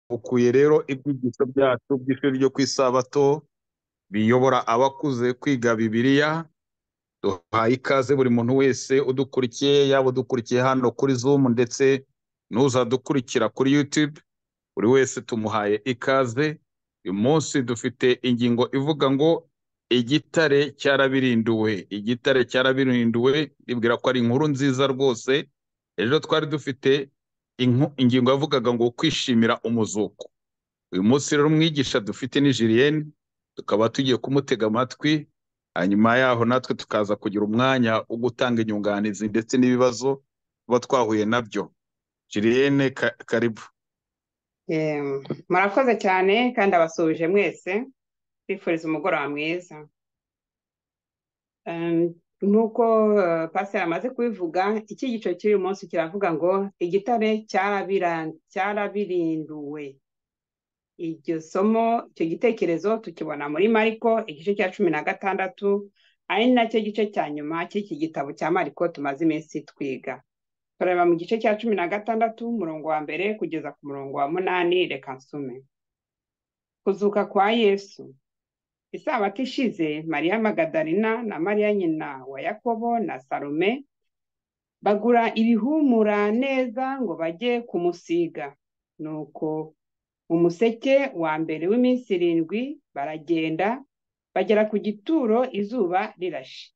Bukuye rero ibyigisho byacu by'ishuri ryo ku isabato, biyobora abakuze kwiga Bibiliya, duhaye ikaze buri muntu wese udukurikiye, yaba udukurikiye hano kuri Zoom ndetse n'uzadukurikira kuri YouTube, buri wese tumuhaye ikaze, uyu munsi dufite ingingo ivuga ngo igitare cyarabirinduwe, igitare cyarabirinduwe ndibwira ko ari inkuru nziza rwose, ejo twari dufite inku- ingingo yavugaga ngo kwishimira umuzuko. Uyu munsi rero umwigisha dufite ni Julienne, tukaba tugiye kumutega amatwi, hanyuma yaho natwe tukaza kugira umwanya wo gutanga inyunganizi ndetse n'ibibazo tuba twahuye nabyo. Julienne ka- karibu. Em, murakoze cyane kandi abasuhuje mwese bifuriza umugoroba mwiza Em, nk'uko eh, pasiteri amaze kubivuga iki gice cy'uyu munsi kiravuga ngo igitare cyarabira- cyarabirinduwe iryo somo icyo gitekerezo tukibona muri Mariko igice cya cumi na gatandatu ari nacyo gice cya nyuma cy'iki gitabo cya Mariko tumaze iminsi twiga turareba mu gice cya cumi na gatandatu umurongo wa mbere kugeza ku murongo wa munani reka nsume Kuzuka kwa Yesu. Isabato ishize, Mariya Magadalena na Mariya nyina wa Yakobo na Salome bagura ibihumura neza ngo bajye kumusiga. Nuko mu museke wa mbere w'iminsi irindwi baragenda bagera ku gituro izuba rirashe.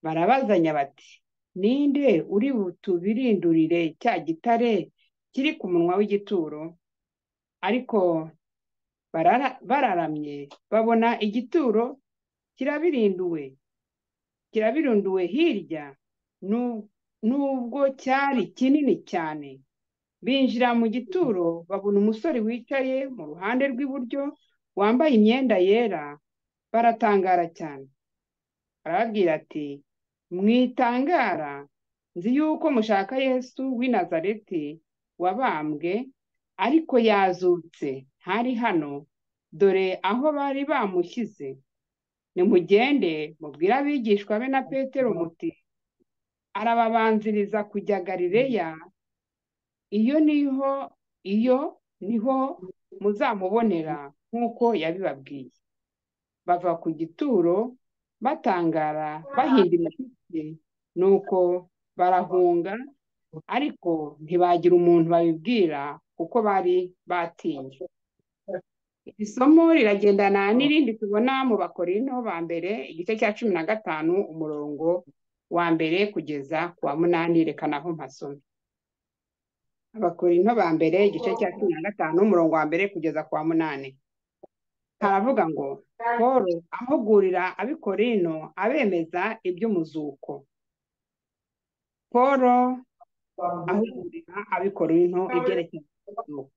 Barabazanya bati, ninde uri butubirindurire cya gitare kiri ku munwa w'igituro? Ariko barara- bararamye babona igituro kirabirinduwe kirabirunduwe hirya nu- nubwo cyari kinini cyane binjira mu gituro babona umusore wicaye mu ruhande rw'iburyo wambaye imyenda yera baratangara cyane arababwira ati mwitangara nzi yuko mushaka yesu w'i nazareti wabambwe ariko yazutse ntari hano dore aho bari bamushyize nimugende mubwire abigishwa be na petero muti arababanziriza kujya galileya iyo niho iyo niho muzamubonera nk'uko yabibabwiye bava ku gituro batangara bahinda imishyitsi nuko barahunga ariko ntibagira umuntu babibwira kuko bari batinye iri somo riragendana n'irindi tubona mu bakorinto ba mbere igice cya cumi na gatanu umurongo wa mbere kugeza ku wa munani reka naho mpasome abakorinto ba mbere igice cya cumi na gatanu umurongo wa mbere kugeza ku wa munani haravuga ngo paul ahugurira abikorino abemeza iby'umuzuko paul ahugurira abikorino ibyerekeye umuzuko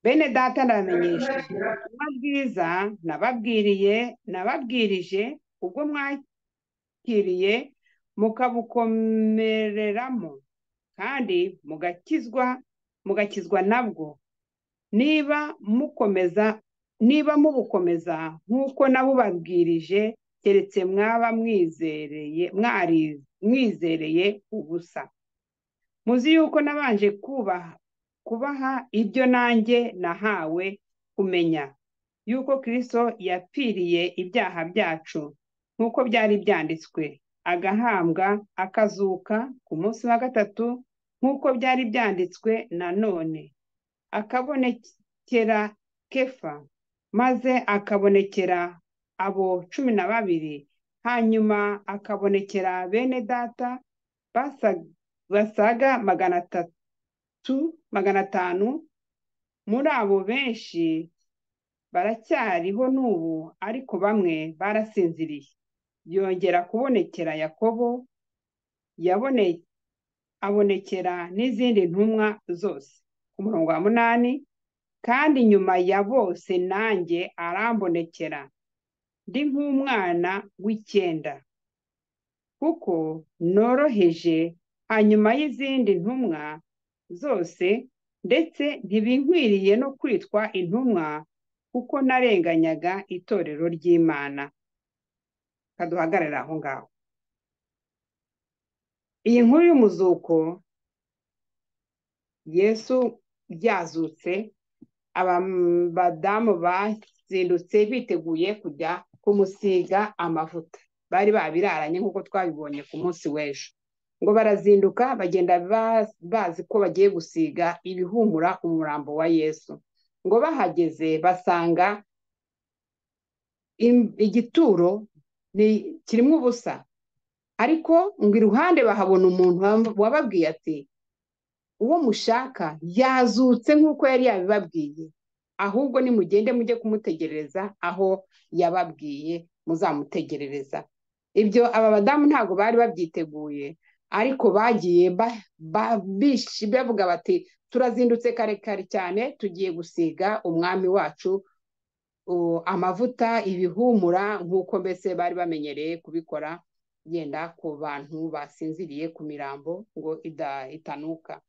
Bene data ndabamenyesha ubutumwa bwiza nababwiriye nababwirije ubwo mwakiriye mukabukomereramo kandi mugakizwa mugakizwa nabwo niba mukomeza niba mubukomeza nk'uko nabubabwirije keretse mwaba mwizereye mwari- mwizereye ubusa muzi yuko nabanje kubaha kubaha ibyo nanjye nahawe kumenya yuko Kristo yapfiriye ibyaha byacu nk'uko byari byanditswe agahambwa akazuka ku munsi wa gatatu nk'uko byari byanditswe nanone akabonekera Kefa maze akabonekera abo cumi na babiri hanyuma akabonekera bene data basa- basaga magana atatu tu magana atanu muri abo benshi baracyariho n'ubu ariko bamwe barasinziriye yongera kubonekera yakobo yabone abonekera n'izindi ntumwa zose ku murongo wa munani kandi nyuma ya bose nanjye arambonekera ndi nk'umwana w'icyenda kuko noroheje hanyuma y'izindi ntumwa zose ndetse ntibinkwiriye no kwitwa intumwa kuko narenganyaga itorero ry'Imana kaduhagararire aho ngaho iyi nkuru y'umuzuko Yesu ryazutse abadamu bazindutse biteguye kujya kumusiga amavuta bari babiraranye nk'uko twabibonye ku munsi w'ejo ngo barazinduka bagenda bazi ko bagiye gusiga ibihumura umurambo wa yesu ngo bahageze basanga im- igituro ni- kirimo ubusa ariko ngo iruhande bahabona umuntu wam- wababwiye ati uwo mushaka yazutse nk'uko yari yabibabwiye ahubwo nimugende mujye kumutegerereza aho yababwiye muzamutegerereza ibyo aba badamu ntabwo bari babyiteguye ariko bagiye ba- ba- bish- bavuga bati turazindutse kare kare cyane tugiye gusiga umwami wacu u- amavuta ibihumura nk'uko mbese bari bamenyereye kubikora yenda ku bantu basinziriye ku mirambo ngo ida- itanuka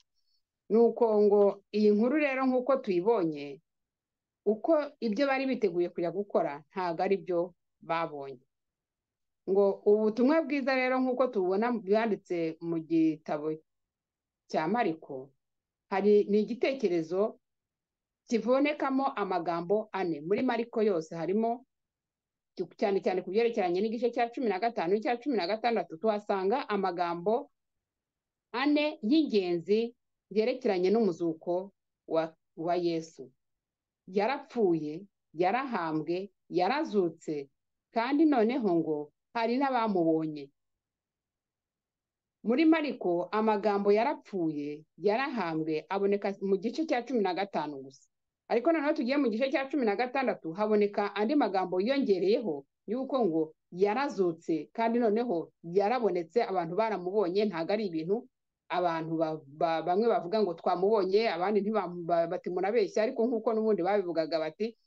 nuko ngo iyi nkuru rero nk'uko tuyibonye uko ibyo bari biteguye kujya gukora ntabwo ari byo babonye ngo ubutumwa bwiza rero nk'uko tubona byanditse mu gitabo cya mariko hari ni igitekerezo kibonekamo amagambo ane muri mariko yose harimo cyane cyane ku byerekeranye n'igice cya cumi na gatanu n'icya cumi na gatandatu tuhasanga amagambo ane y'ingenzi yerekeranye n'umuzuko wa, wa yesu yarapfuye yarahambwe yarazutse kandi noneho ngo hari n'abamubonye muri mariko amagambo yarapfuye yarahambwe aboneka mu gice cya cumi na gatanu gusa ariko noneho tugiye mu gice cya cumi na gatandatu haboneka andi magambo yiyongereyeho y'uko ngo yarazutse kandi noneho yarabonetse abantu baramubonye ntabwo ari ibintu abantu ba- ba- bamwe bavuga ngo twamubonye abandi ntibamu- ba- bati murabeshya ariko nk'uko n'ubundi babivugaga bati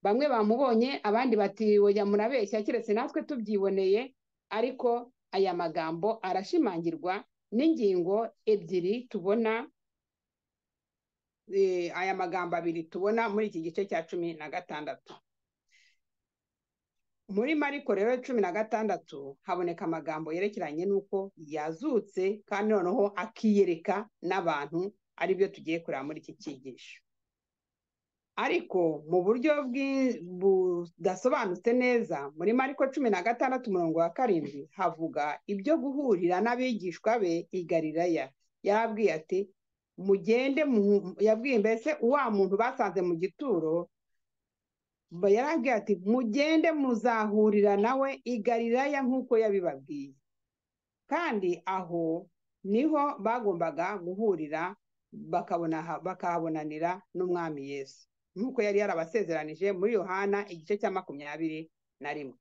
bamwe bamubonye abandi bati oya murabeshya keretse natwe tubyiboneye ariko aya magambo arashimangirwa n'ingingo ebyiri tubona eh, aya magambo abiri tubona muri iki gice cya cumi na gatandatu muri mariko rero cumi na gatandatu haboneka amagambo yerekeranye n'uko yazutse kandi noneho akiyereka n'abantu aribyo tugiye kureba muri iki cyigisho ariko mu buryo bwi- budasobanutse neza muri mariko cumi na gatandatu umurongo wa karindwi havuga ibyo guhurira n'abigishwa be i galilaya yarabwiye ati mugende mu- yabwiye mbese wa muntu basanze mu gituro ba- yarabwiye ati mugende muzahurira nawe i galilaya nk'uko yabibabwiye kandi aho niho bagombaga guhurira bakabona bakahabonanira n'umwami yesu nk'uko yari yarabasezeranije muri yohana igice cya makumyabiri na rimwe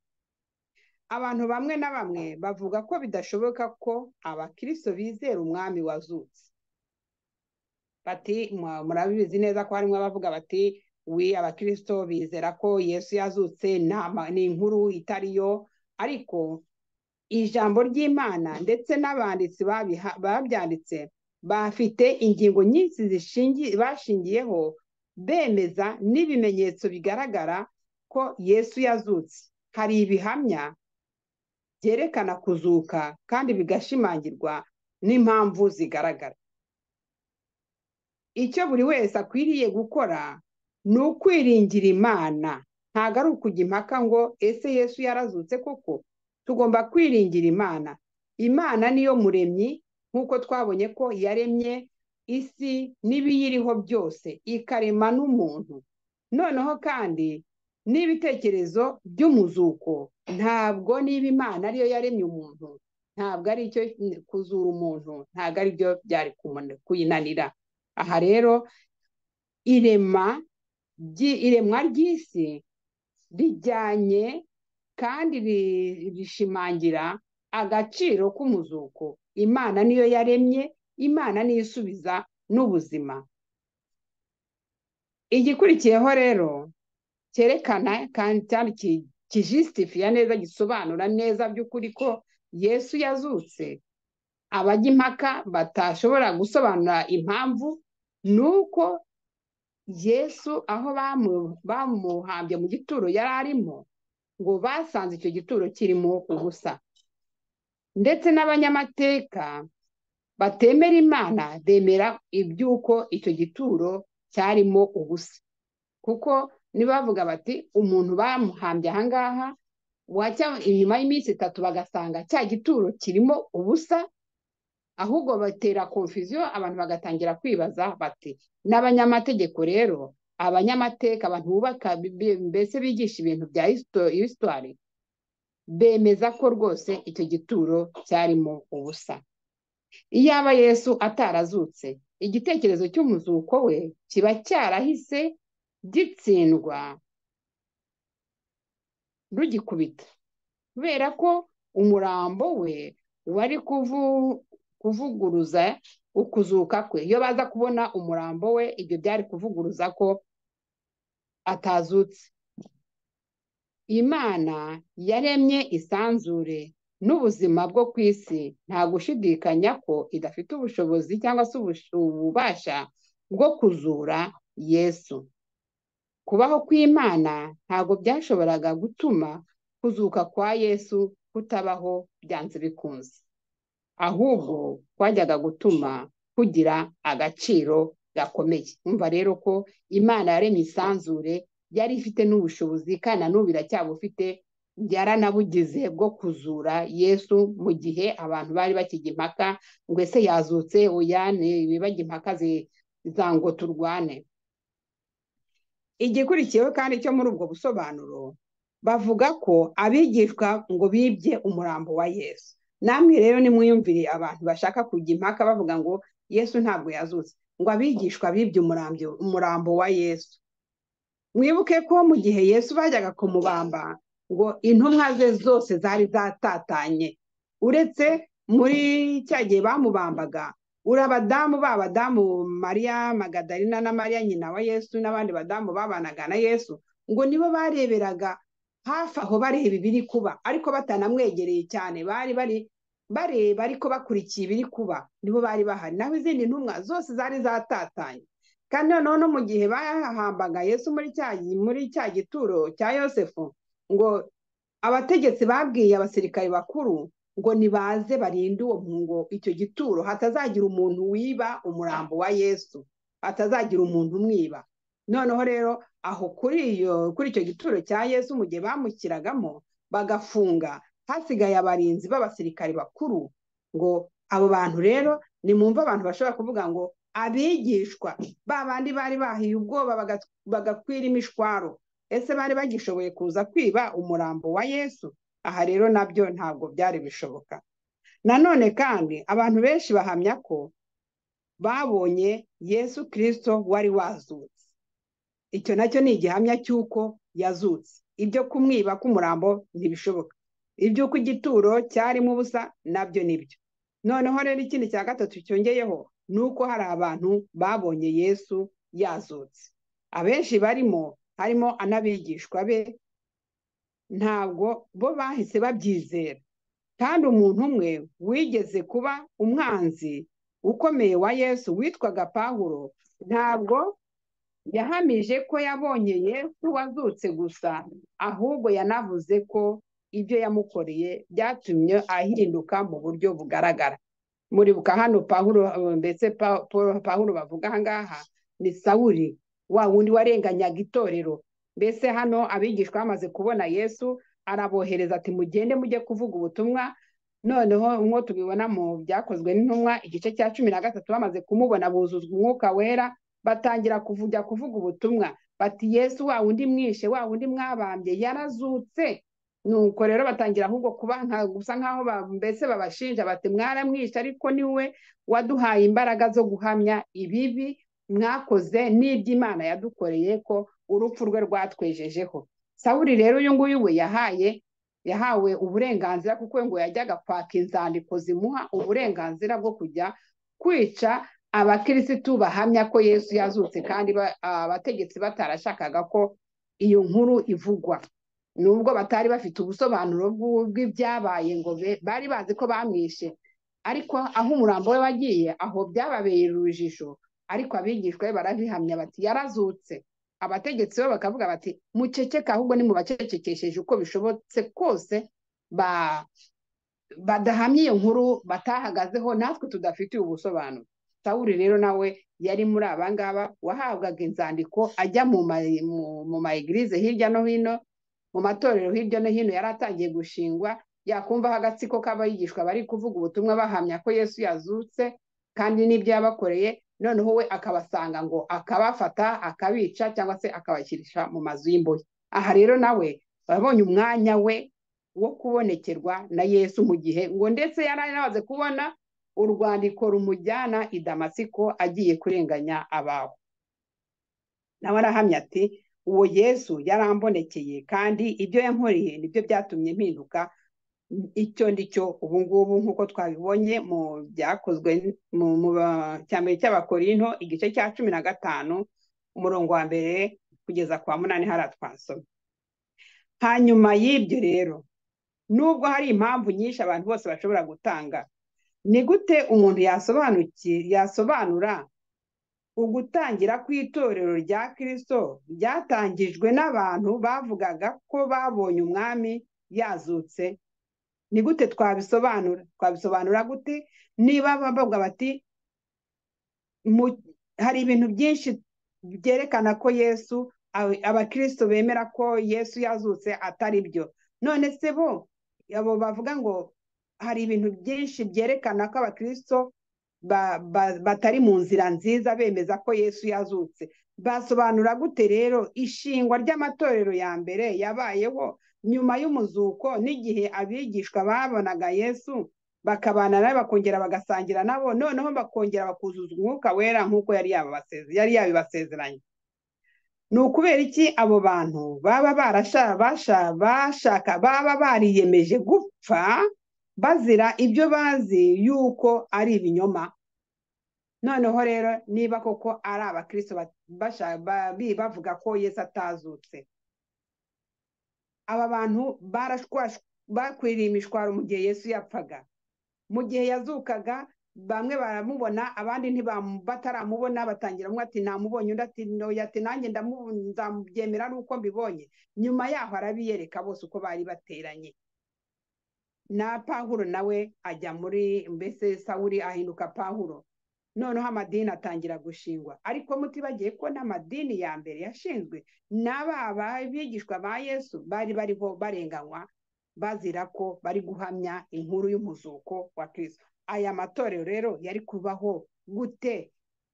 abantu bamwe na bamwe bavuga ko bidashoboka ko abakristo bizera umwami wazutse bati "Mwa- murabizi neza ko harimo abavuga bati we abakristo bizera ko yesu yazutse nta ma- ni inkuru itariyo ariko ijambo ry'imana ndetse n'abanditsi babiha- babyanditse bafite ingingo nyinshi zishingi- bashingiyeho bemeza n'ibimenyetso bigaragara ko yesu yazutse hari ibihamya byerekana kuzuka kandi bigashimangirwa n'impamvu zigaragara icyo buri wese akwiriye gukora ni ukwiringira imana ntabwo ari ukujya impaka ngo ese yesu yarazutse koko tugomba kwiringira imana imana niyo muremyi nk'uko twabonye ko yaremye isi n'ibiyiriho byose ikarema n'umuntu noneho kandi n'ibitekerezo by'umuzuko ntabwo niba imana ariyo yaremye umuntu ntabwo ari icyo kuzura umuntu ntabwo ari byo byari kumuna- kuyinanira aha rero irema ry'i- iremwa ry'isi rijyanye kandi ri- rishimangira agaciro k'umuzuko imana niyo yaremye imana niyo isubiza n'ubuzima igikurikiyeho rero cyerekana kandi cyane ki- kijisitifiya neza gisobanura neza by'ukuri ko yesu yazutse abajya impaka batashobora gusobanura impamvu ni uko yesu aho bamu- bamuhambye mu gituro yari arimo ngo basanze icyo gituro kirimo ubusa ndetse n'abanyamateka batemera imana bemera iby'uko icyo gituro cyarimo ubusa kuko nibavuga bati umuntu bamuhambye aha ngaha wajya inyuma y'iminsi itatu bagasanga cya gituro kirimo ubusa ahubwo batera konfuziyo abantu bagatangira kwibaza bati n'abanyamategeko rero abanyamateka abantu bubaka mbese bigisha ibintu bya hisitwari bemeza ko rwose icyo gituro cyarimo ubusa iyaba yesu atarazutse igitekerezo cy'umuzuko we kiba cyarahise gitsindwa rugikubita kubera ko umurambo we wari kuvuguruza ukuzuka kwe iyo baza kubona umurambo we ibyo byari kuvuguruza ko atazutse imana yaremye isanzure n'ubuzima bwo ku isi nta gushidikanya ko idafite ubushobozi cyangwa se ububasha bwo kuzura yesu kubaho kw'imana ntabwo byashoboraga gutuma kuzuka kwa yesu kutabaho byanze bikunze ahubwo kwajyaga gutuma kugira agaciro gakomeye Mwumva rero ko imana yaremye isanzure yari ifite n'ubushobozi kandi n'ubu iracyabufite yaranabugize bwo kuzura yesu mu gihe abantu bari bakijya impaka ngo ese yazutse uyane ibibajya impaka zango turwane igikurikiyeho kandi cyo muri ubwo busobanuro bavuga ko abigishwa ngo bibye umurambo wa yesu namwe rero nimwiyumvire abantu bashaka kujya impaka bavuga ngo yesu ntabwo yazutse ngo abigishwa bibye umurambo wa yesu mwibuke ko mu gihe yesu bajyaga kumubamba ngo intumwa ze zose zari zatatanye uretse muri cya gihe bamubambaga uri abadamu ba badamu mariya magadarina na mariya nyina wa yesu n'abandi badamu babanaga na yesu ngo nibo bareberaga hafi aho bareba ibiri kuba ariko batanamwegereye cyane bari bari bareba ariko bakurikiye ibiri kuba nibo bari bahari naho izindi ntumwa zose zari zatatanye kandi noneho no mu gihe bahambaga yesu muri cya muri cya gituro cya yosefu ngo abategetsi babwiye abasirikare bakuru ngo nibaze barinde uwo mpungo icyo gituro hatazagira umuntu wiba umurambo wa yesu hatazagira umuntu umwiba noneho rero aho kuri iyo kuri icyo gituro cya yesu mu gihe bamushyiragamo bagafunga hasigaye abarinzi b'abasirikare bakuru ngo abo bantu rero nimumve abantu bashobora kuvuga ngo abigishwa ba bandi bari bahiye ubwoba bagakwira imishwaro ese bari bagishoboye kuza kwiba umurambo wa yesu aha rero nabyo ntabwo byari bishoboka nanone kandi abantu benshi bahamya ko babonye yesu kirisito wari wazutse icyo nacyo ni igihamya cy'uko yazutse ibyo kumwiba k'umurambo ntibishoboka iby'uko igituro cyarimo ubusa nabyo nibyo noneho rero ikindi cya gatatu cyongeyeho ni uko hari abantu babonye yesu yazutse abenshi barimo harimo anabigishwa be ntabwo bo bahise babyizera kandi umuntu umwe wigeze kuba umwanzi ukomeye wa yesu witwaga pahuro ntabwo yahamije ko yabonye yesu wazutse gusa ahubwo yanavuze ko ibyo yamukoreye byatumye ahinduka mu buryo bugaragara muribuka hano pahuro mbese pahuro bavuga aha ngaha ni sawuri wa wundi warenganyaga itorero mbese hano abigishwa bamaze kubona yesu arabohereza ati mugende mujye kuvuga ubutumwa noneho nk'uko tubibona mu byakozwe n'intumwa igice cya cumi na gatatu bamaze kumubona buzuzwa umwuka wera batangira kujya kuvuga ubutumwa bati yesu wa wundi mwishe wa wundi mwabambye yarazutse nuko rero batangira ahubwo kuba gusa nk'aho mbese babashinja bati mwaramwishe ariko niwe waduhaye imbaraga zo guhamya ibibi mwakoze n'iby'imana yadukoreye ko urupfu rwe rwatwejejeho sawuri rero uyu nguyu we yahaye yahawe uburenganzira kuko ngo yajyaga kwaka inzandiko zimuha uburenganzira bwo kujya kwica abakirisitu bahamya ko yesu yazutse kandi abategetsi batarashakaga ko iyo nkuru ivugwa nubwo batari bafite ubusobanuro bw'ibyabaye ngo bari bazi ko bamwishe ariko aho umurambo we wagiye aho byababeye urujijo ariko abigishwa be barabihamya bati yarazutse abategetsi bo bakavuga bati muceceke ahubwo ni mubacecekesheje uko bishobotse kose badahamye iyo nkuru batahagazeho natwe tudafitiye ubusobanuro sawuri rero nawe yari muri abangaba wahabwaga inzandiko ajya mu ma mu ma egirize hirya no hino mu matorero hirya no hino yari atangiye gushingwa yakumvaho agatsiko k'abayigishwa bari kuvuga ubutumwa bahamya ko yesu yazutse kandi n'ibyo yabakoreye noneho we akabasanga ngo akabafata akabica cyangwa se akabashyirisha mu mazu y'imbohe aha rero nawe wabonye umwanya we wo kubonekerwa na yesu mu gihe ngo ndetse yari anamaze kubona urwandiko rumujyana i damasiko agiye kurenganya abawe nawe arahamya ati uwo yesu yarambonekeye kandi ibyo yankoreye nibyo byatumye mpinduka icyo ndi cyo ubu ngubu nk'uko twabibonye mu byakozwe mu cyambere cy'abakorinto igice cya cumi na gatanu umurongo wa mbere kugeza ku wa munani hariya twasomye hanyuma y'ibyo rero nubwo hari impamvu nyinshi abantu bose bashobora gutanga ni gute umuntu yasobanura ugutangira kw'itorero rya kirisito ryatangijwe n'abantu bavugaga ko babonye umwami yazutse ni gute twabisobanura twabisobanura gute niba bavuga bati hari ibintu byinshi byerekana ko yesu abakirisito bemera ko yesu yazutse atari byo none se bo abo bavuga ngo hari ibintu byinshi byerekana ko abakirisito batari mu nzira nziza bemeza ko yesu yazutse basobanura gute rero ishingwa ry'amatorero ya mbere yabayeho nyuma y'umuzuko n'igihe abigishwa babonaga yesu bakabana nawe bakongera bagasangira nabo noneho bakongera bakuzuza umwuka wera nk'uko yari yabibasezeranye ni ukubera iki abo bantu baba bashaka baba bariyemeje gupfa bazira ibyo bazi yuko ari ibinyoma noneho rero niba koko ari abakristo bavuga ko yesu atazutse aba bantu bakwiriye imishwaro mu gihe yesu yapfaga mu gihe yazukaga bamwe baramubona abandi bataramubona batangira umwe ati namubonye undi ati ati nanjye ndabyemera ari uko mbibonye nyuma yaho arabiyereka bose uko bari bateranye na pahuro nawe ajya muri mbese sawuri ahinduka pahuro noneho amadini atangira gushingwa ariko mutibagiye ko n'amadini ya mbere yashinzwe n'aba bigishwa ba yesu bari bariho barenganywa bazira ko bari guhamya inkuru y'umuzuko wa kirisito aya matorero rero yari kubaho gute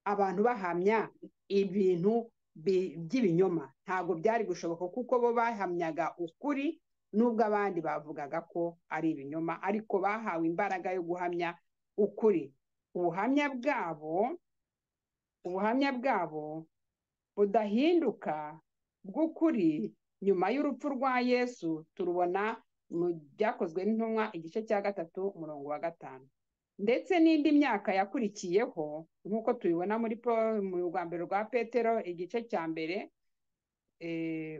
abantu bahamya ibintu by'ibinyoma ntabwo byari gushoboka kuko bo bahamyaga ukuri n'ubwo abandi bavugaga ko ari ibinyoma ariko bahawe imbaraga yo guhamya ukuri ubuhamya bwabo ubuhamya bwabo budahinduka bw'ukuri nyuma y'urupfu rwa yesu turubona mu byakozwe n'intumwa igice cya gatatu umurongo wa gatanu ndetse n'indi myaka yakurikiyeho nk'uko tubibona muri mu rwambere rwa petero igice cya mbere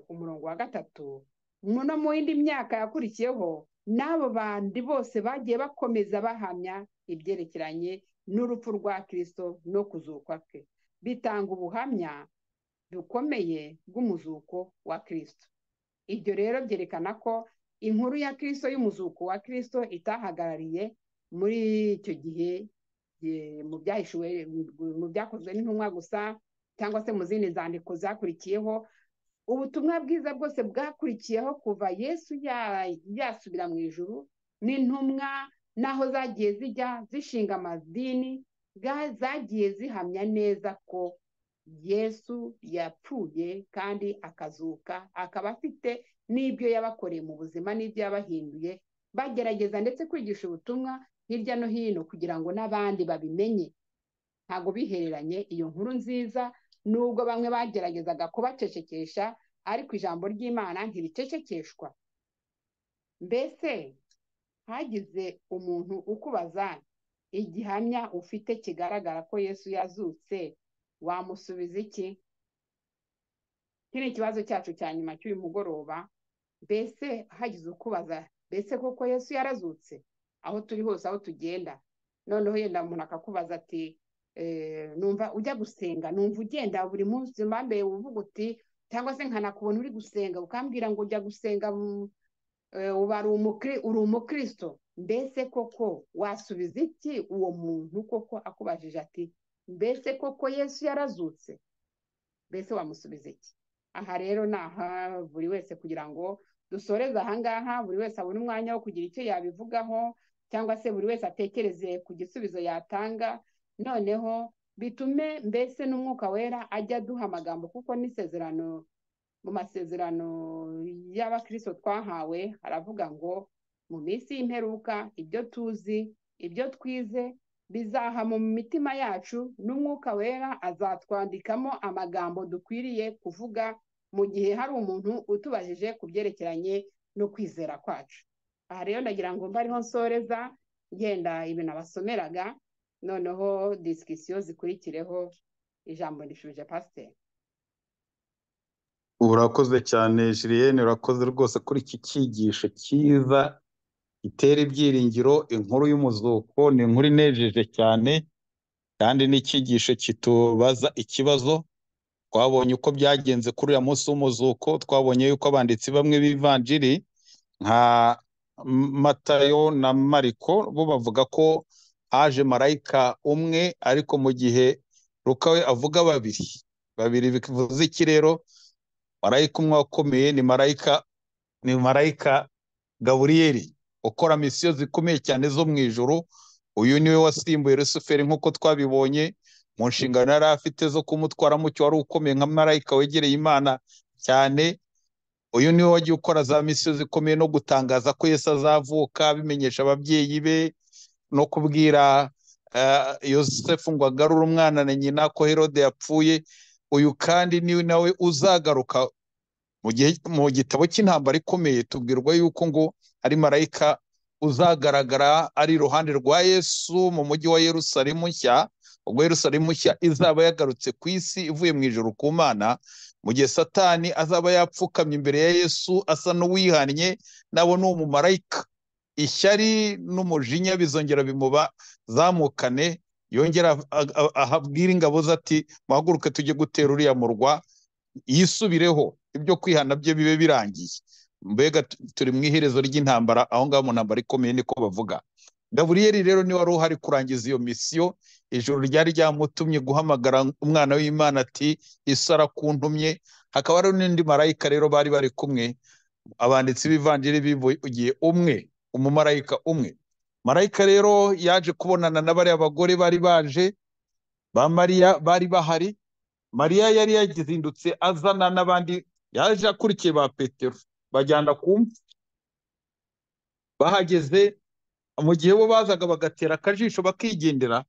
umurongo wa gatatu no mu yindi myaka yakurikiyeho n'abo bandi bose bagiye bakomeza bahamya ibyerekeranye n'urupfu rwa kirisito no kuzuka kwe bitanga ubuhamya bukomeye bw'umuzuko wa kirisito ibyo rero byerekana ko inkuru ya kirisito y'umuzuko wa kirisito itahagarariye muri icyo gihe mu byahishuwe mu byakozwe n'intumwa gusa cyangwa se mu zindi nzandiko zakurikiyeho ubutumwa bwiza bwose bwakurikiyeho kuva yesu yasubira mu ijuru n'intumwa n'aho zagiye zijya zishinga amadini zagiye zihamya neza ko yesu yapfuye kandi akazuka akaba afite n'ibyo yabakoreye mu buzima n'ibyo yabahinduye bagerageza ndetse kwigisha ubutumwa hirya no hino kugira ngo n'abandi babimenye ntabwo bihereranye iyo nkuru nziza nubwo bamwe bageragezaga kubacecekesha ariko ijambo ry'imana ntiricecekeshwa mbese hagize umuntu ukubaza igihamya ufite kigaragara ko yesu yazutse wamusubiza iki iki ni ikibazo cyacu cya nyuma cy'uyu mugoroba mbese hagize ukubaza mbese koko yesu yarazutse aho turi hose aho tugenda noneho yenda umuntu akakubaza ati numva ujya gusenga numva ugenda buri munsi mpambe uvuga uti cyangwa se nkanakubona uri gusenga ukambwira ngo ujya gusenga uba uri umukirisito mbese koko wasubiza iki uwo muntu koko akubajije ati mbese koko yesu yarazutse mbese wamusubiza iki aha rero ni aha buri wese kugira ngo dusoreze ahangaha buri wese abone umwanya wo kugira icyo yabivugaho cyangwa se buri wese atekereze ku gisubizo yatanga noneho bitume mbese n'umwuka wera ajya aduha amagambo kuko n'isezerano mu masezerano y'abakirisito twahawe haravuga ngo mu minsi y'imperuka ibyo tuzi ibyo twize bizaha mu mitima yacu n'umwuka wera azatwandikamo amagambo dukwiriye kuvuga mu gihe hari umuntu utubajije ku byerekeranye no kwizera kwacu aha rero ndagira ngo mbe ariho nsoreza ngenda ibintu abasomeraga noneho disikisiyo zikurikireho ijambo rishuje pasiteri urakoze cyane jiriyene urakoze rwose kuri iki cyigisho cyiza gitera ibyiringiro inkuru y'umuzuko ni inkuru inejeje cyane kandi n'icyigisho kitubaza ikibazo twabonye uko byagenze kuri uriya munsi w'umuzuko twabonye yuko abanditsi bamwe b'ivanjiri nka matayo na mariko bo bavuga ko haje marayika umwe ariko mu gihe rukawe avuga babiri babiri bivuze iki rero marayika umwe wakomeye ni marayika ni marayika gaburiyeri ukora misiyo zikomeye cyane zo mu ijoro uyu niwe wasimbuye rusuferi nk'uko twabibonye mu nshingano yari afite zo kumutwara mucyo wari ukomeye nka marayika wegereye imana cyane uyu niwe wagiye ukora za misiyo zikomeye no gutangaza ko Yesu azavuka abimenyesha ababyeyi be no kubwira yosefu ngo agarure umwana na nyina ko herode yapfuye uyu kandi niwe nawe uzagaruka mu gitabo cy'intambara ikomeye tubwirwa yuko ngo ari marayika uzagaragara ari iruhande rwa yesu mu mujyi wa yerusalemu nshya ubwo yerusalemu nshya izaba yagarutse ku isi ivuye mu ijoro ku mana mu gihe satani azaba yapfukamye imbere ya yesu asa n'uwihannye nabo ni umumarayika ishyari n'umujinya bizongera bimubazamukane yongera ahabwira ingabo ze ati muhaguruke tujye gutera uriya murwa yisubireho ibyo kwihana bye bibe birangiye mbega turi mu iherezo ry'intambara aho ngaho mu ntambara ikomeye niko bavuga gaburiyeri rero niwe wari uhari kurangiza iyo misiyo ijoro ryari ryamutumye guhamagara umwana w'imana ati isara kuntumye hakaba hari n'undi marayika rero bari bari kumwe abanditsi b'ivanjiri bivugiye umwe umumarayika umwe marayika rero yaje kubonana na bariya bagore bari baje ba mariya bari bahari mariya yari yazindutse azana n'abandi yaje akurikiye ba petero bajyana kumva bahageze mu gihe bo bazaga bagatera akajisho bakigendera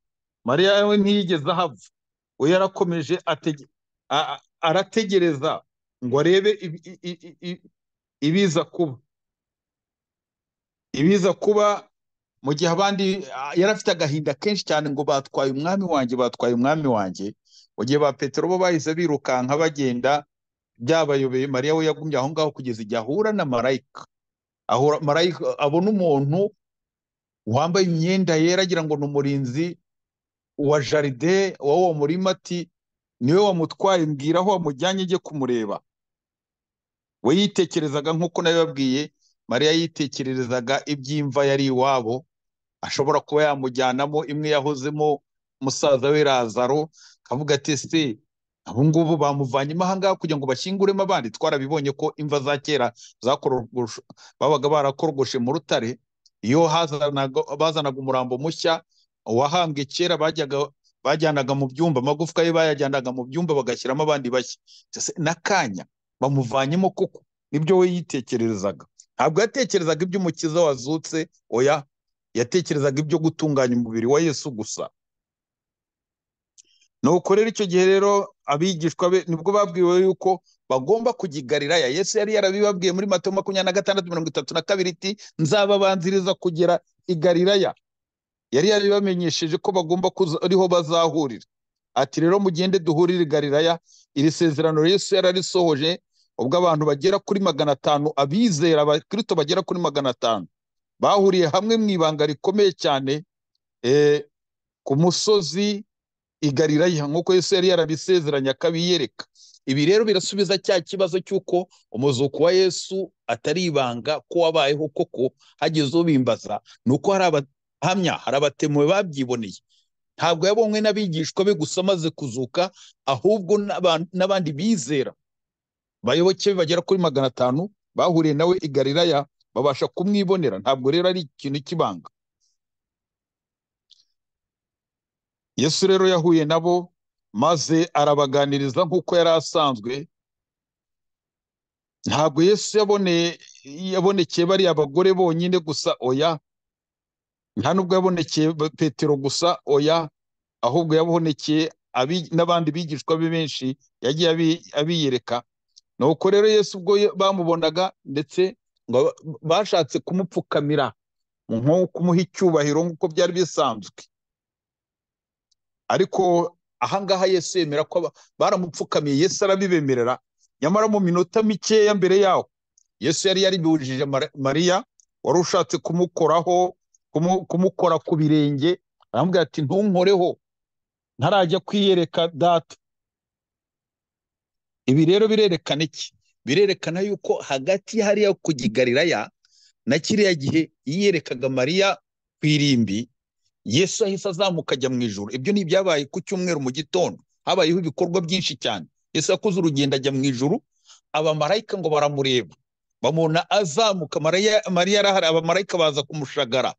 mariya we ntiyigeze ahava we yarakomeje arategereza ngo arebe ibiza kuba ibiza kuba mu gihe abandi yari afite agahinda kenshi cyane ngo batwaye umwami wanjye batwaye umwami wanjye mu gihe ba petero bo bahise birukanka bagenda byabayobeye mariya we yagumye aho ngaho kugeza igihe ahura na marayika ahura marayika abona umuntu wambaye imyenda yera agira ngo ni umurinzi wa jaride wa wo murima ati niwe wamutwaye mbwira aho wamujyanye ujye kumureba we yitekerezaga nk'uko nabibabwiye mariya yitekererezaga iby'imva yari iwabo ashobora kuba yamujyanamo imwe yahozemo musaza we razaro akavuga ati se abo ngubu bamuvanyemo ahangaha kugira ngo bashyinguremo abandi twarabibonye ko imva za kera babaga barakorogoshe mu rutare iyo bazanaga umurambo mushya uwahambwe kera bajyanaga mu byumba amagufwa ye bayajyanaga mu byumba bagashyiramo abandi bashya n'akanya bamuvanyemo kuko nibyo we yitekererezaga ntabwo yatekerezaga iby'umukiza wazutse oya yatekerezaga ibyo gutunganya umubiri wa yesu gusa nuko rero icyo gihe rero abigishwa be nibwo babwiwe yuko bagomba kujya i Galilaya yesu yari yarabibabwiye muri mato makumyabiri na gatandatu mirongo itatu na kabiri iti nzababanziriza kugera i Galilaya yari yarabibamenyesheje ko bagomba kuza ariho bazahurira ati rero mugende duhurire i Galilaya iri sezerano yesu yararisohoje ubwo abantu bagera kuri magana atanu abizera abakirito bagera kuri magana atanu bahuriye hamwe mu ibanga rikomeye cyane ku musozi igalilaya nk'uko yesu yari yarabisezeranye akabiyereka ibi rero birasubiza cya kibazo cy'uko umuzuko wa yesu atari ibanga ko wabayeho koko hageze ubimbaza ni uko hari abahamya hari abatemuwe babyiboneye ntabwo yabonwe n'abigishwa be gusa amaze kuzuka ahubwo n'aban- n'abandi bizera bayoboke be bagera kuri magana atanu bahuriye nawe i galilaya babasha kumwibonera ntabwo rero ari ikintu cy'ibanga yesu rero yahuye nabo maze arabaganiriza nk'uko yari asanzwe ntabwo yesu yaboneye yabonekeye bariya abagore bonyine gusa oya nta nubwo yabonekeye ba- petero gusa oya ahubwo yabonekeye abi- n'abandi bigishwa be benshi yagiye abi- abiyereka nuko rero yesu ubwo ye- bamubonaga ndetse ngo ba- bashatse kumupfukamira nko kumuha icyubahiro nk'uko byari bisanzwe ariko ahangaha yesu yemera ko aba- baramupfukamiye yesu arabibemerera nyamara mu minota mikeya mbere yaho yesu yari yaribujije Mari- mariya wari ushatse kumukoraho kumu- kumukora ku birenge aramubwira ati ntunkoreho ntarajya kwiyereka data ibi rero birerekana iki birerekana yuko hagati hariya ku gigalilaya na kiriya gihe yiyerekaga mariya ku irimbi yesu ahise azamuka ajya mu ijuru ibyo ni ibyabaye ku cyumweru mu gitondo habayeho ibikorwa byinshi cyane yesu yakoze urugendo ajya mu ijuru abamarayika ngo baramureba bamubona azamuka mariya mariya arahari abamarayika baza kumushagara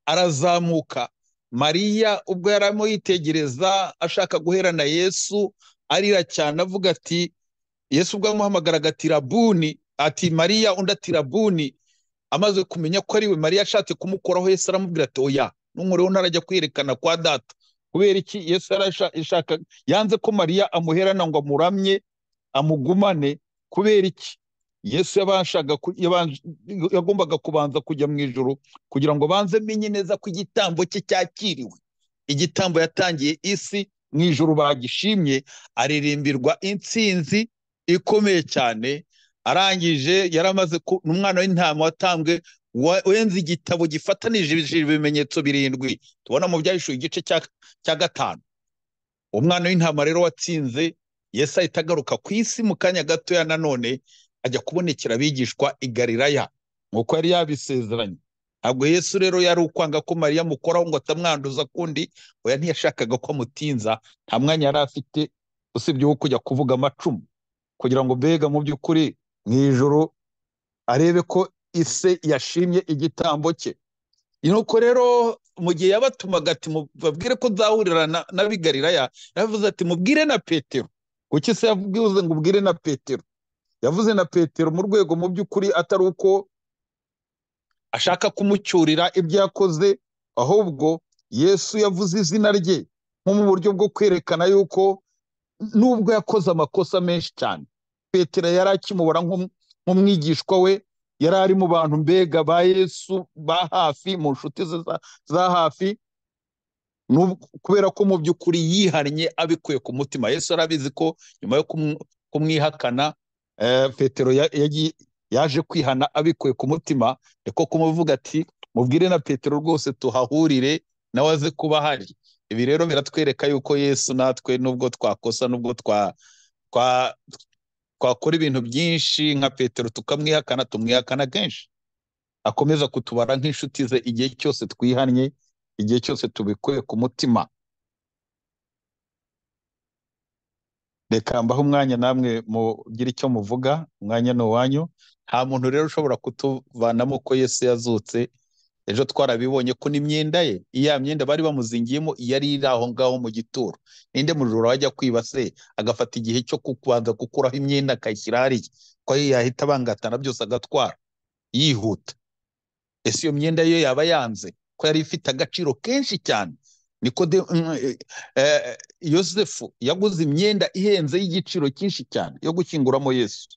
arazamuka mariya ubwo yari arimo yitegereza ashaka guhera na yesu arira cyane avuga ati yesu ubwo yamuhamagaraga ati rabuni ati mariya undi ati rabuni amaze kumenya ko ari we mariya ashatse kumukoraho yesu aramubwira ati oya n'umuriro ntarajya kwiyerekana kwa data kubera iki yesu yari asha- ashaka yanze ko mariya amuherana ngo amuramye amugumane kubera iki yesu yabashaga ku- yabanje- yagombaga kubanza kujya mu ijoro kugira ngo banze menye neza ko igitambo cye cyakiriwe igitambo yatangiye isi mu ijoro bagishimye aririmbirwa intsinzi ikomeye cyane arangije yaramaze ku- n'umwana w'intama watambwe wa- wenze igitabo gifatanije ibimenyetso birindwi tubona mu byahishuye igice cya cya gatanu umwana w'intama rero watsinze yesu ahita agaruka ku isi mu kanya gatoya nanone ajya kubonekera abigishwa i galilaya nk'uko yari yabisezeranye ntabwo yesu rero yari ukwanga ko mariya amukoraho ngo atamwanduza kundi oya ntiyashakaga ko amutinza nta mwanya yari afite usibye uwo kujya kuvuga amacumu kugira ngo mbega mu by'ukuri mu ijoro arebe ko ise yashimye igitambo cye nuko rero mu gihe yabatumaga ati mubabwire ko nzahurira na- n'ab'i Galilaya yavuze ati mubwire na petero kuki se yavuze ngo ubwire na petero yavuze na petero mu rwego mu by'ukuri atari uko ashaka kumucyurira ibyo yakoze ahubwo yesu yavuze izina rye nko mu buryo bwo kwerekana yuko nubwo yakoze amakosa menshi cyane petero yari akimubara nk'um- nk'umwigishwa we yari ari mu bantu mbega ba yesu ba hafi mu nshuti ze za- za hafi nub- kubera ko mu by'ukuri yihannye abikuye ku mutima yesu arabizi ko nyuma yo kumu- kumwihakana eh, petero ya- yagiye- yaje kwihana abikuye ku mutima niko kumuvuga ati mubwire na petero rwose tuhahurire nawe aze kuba ahari ibi rero biratwereka yuko yesu natwe nubwo twakosa nubwo twa twa- twakora ibintu byinshi nka petero tukamwihakana tumwihakana kenshi akomeza kutubara nk'inshuti ze igihe cyose twihannye igihe cyose tubikuye ku mutima reka mbaho umwanya namwe mugire icyo muvuga umwanya ni uwanyu nta muntu rero ushobora kutuvanamo ko yesu yazutse ejo twarabibonye ko n'imyenda ye iya myenda bari bamuzingiyemo yari iri aho ngaho mu gituro ninde mujura wajya kwiba se agafata igihe cyo kubanza gukuraho imyenda akayishyira hariya ko yahita abangatana byose agatwara yihuta ese iyo myenda yo yaba yanze ko yari ifite agaciro kenshi cyane niko de mm, eh, eh, yosefu yaguze imyenda ihenze y'igiciro cyinshi cyane yo gukinguramo yesu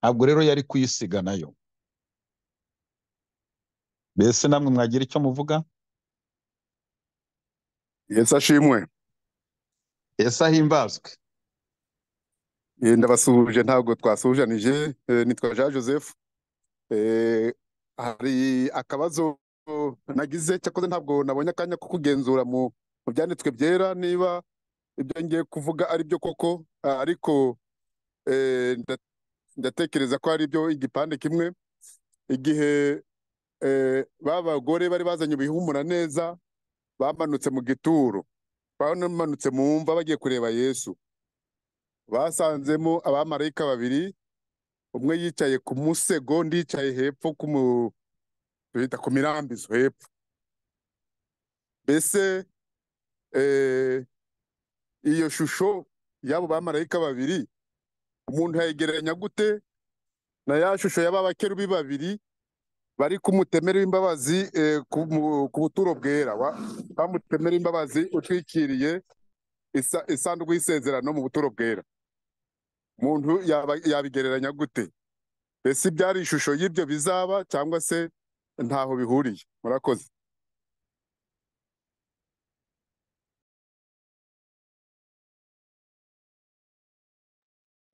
ntabwo rero yari kuyisiga nayo mbese namwe mwagira icyo muvuga yesu ashimwe yesu ahimbazwe Eh, ndabasuhuje ntabwo twasuhujanije eh, nitwa jean joseph Eh, hari akabazo nagize cyakoze ntabwo nabonye akanya ko kugenzura mu mu byanditswe byera niba ibyo ngiye kuvuga ari byo koko ah, ariko eh, nda- ndatekereza ko ari byo igipande kimwe igihe eh, ba bagore bari bazanye ibihumura neza bamanutse mu gituro banamanutse mu mva bagiye kureba yesu basanzemo abamarayika babiri umwe yicaye ku musego undi yicaye hepfo ku mu bita ku mirambizo hepfo mbese eh, iyo shusho y'abo bamarayika babiri umuntu yayigereranya gute na ya shusho y'aba bakerubi babiri bari ku mutemeri w'imbabazi eh, ku mu- ku buturo bwera wa wa mutemeri w'imbabazi utwikiriye isa- isanduku y'isezerano mu buturo bwera umuntu yaba- yabigereranya gute ese ibyari ishusho y'ibyo bizaba cyangwa se ntaho bihuriye murakoze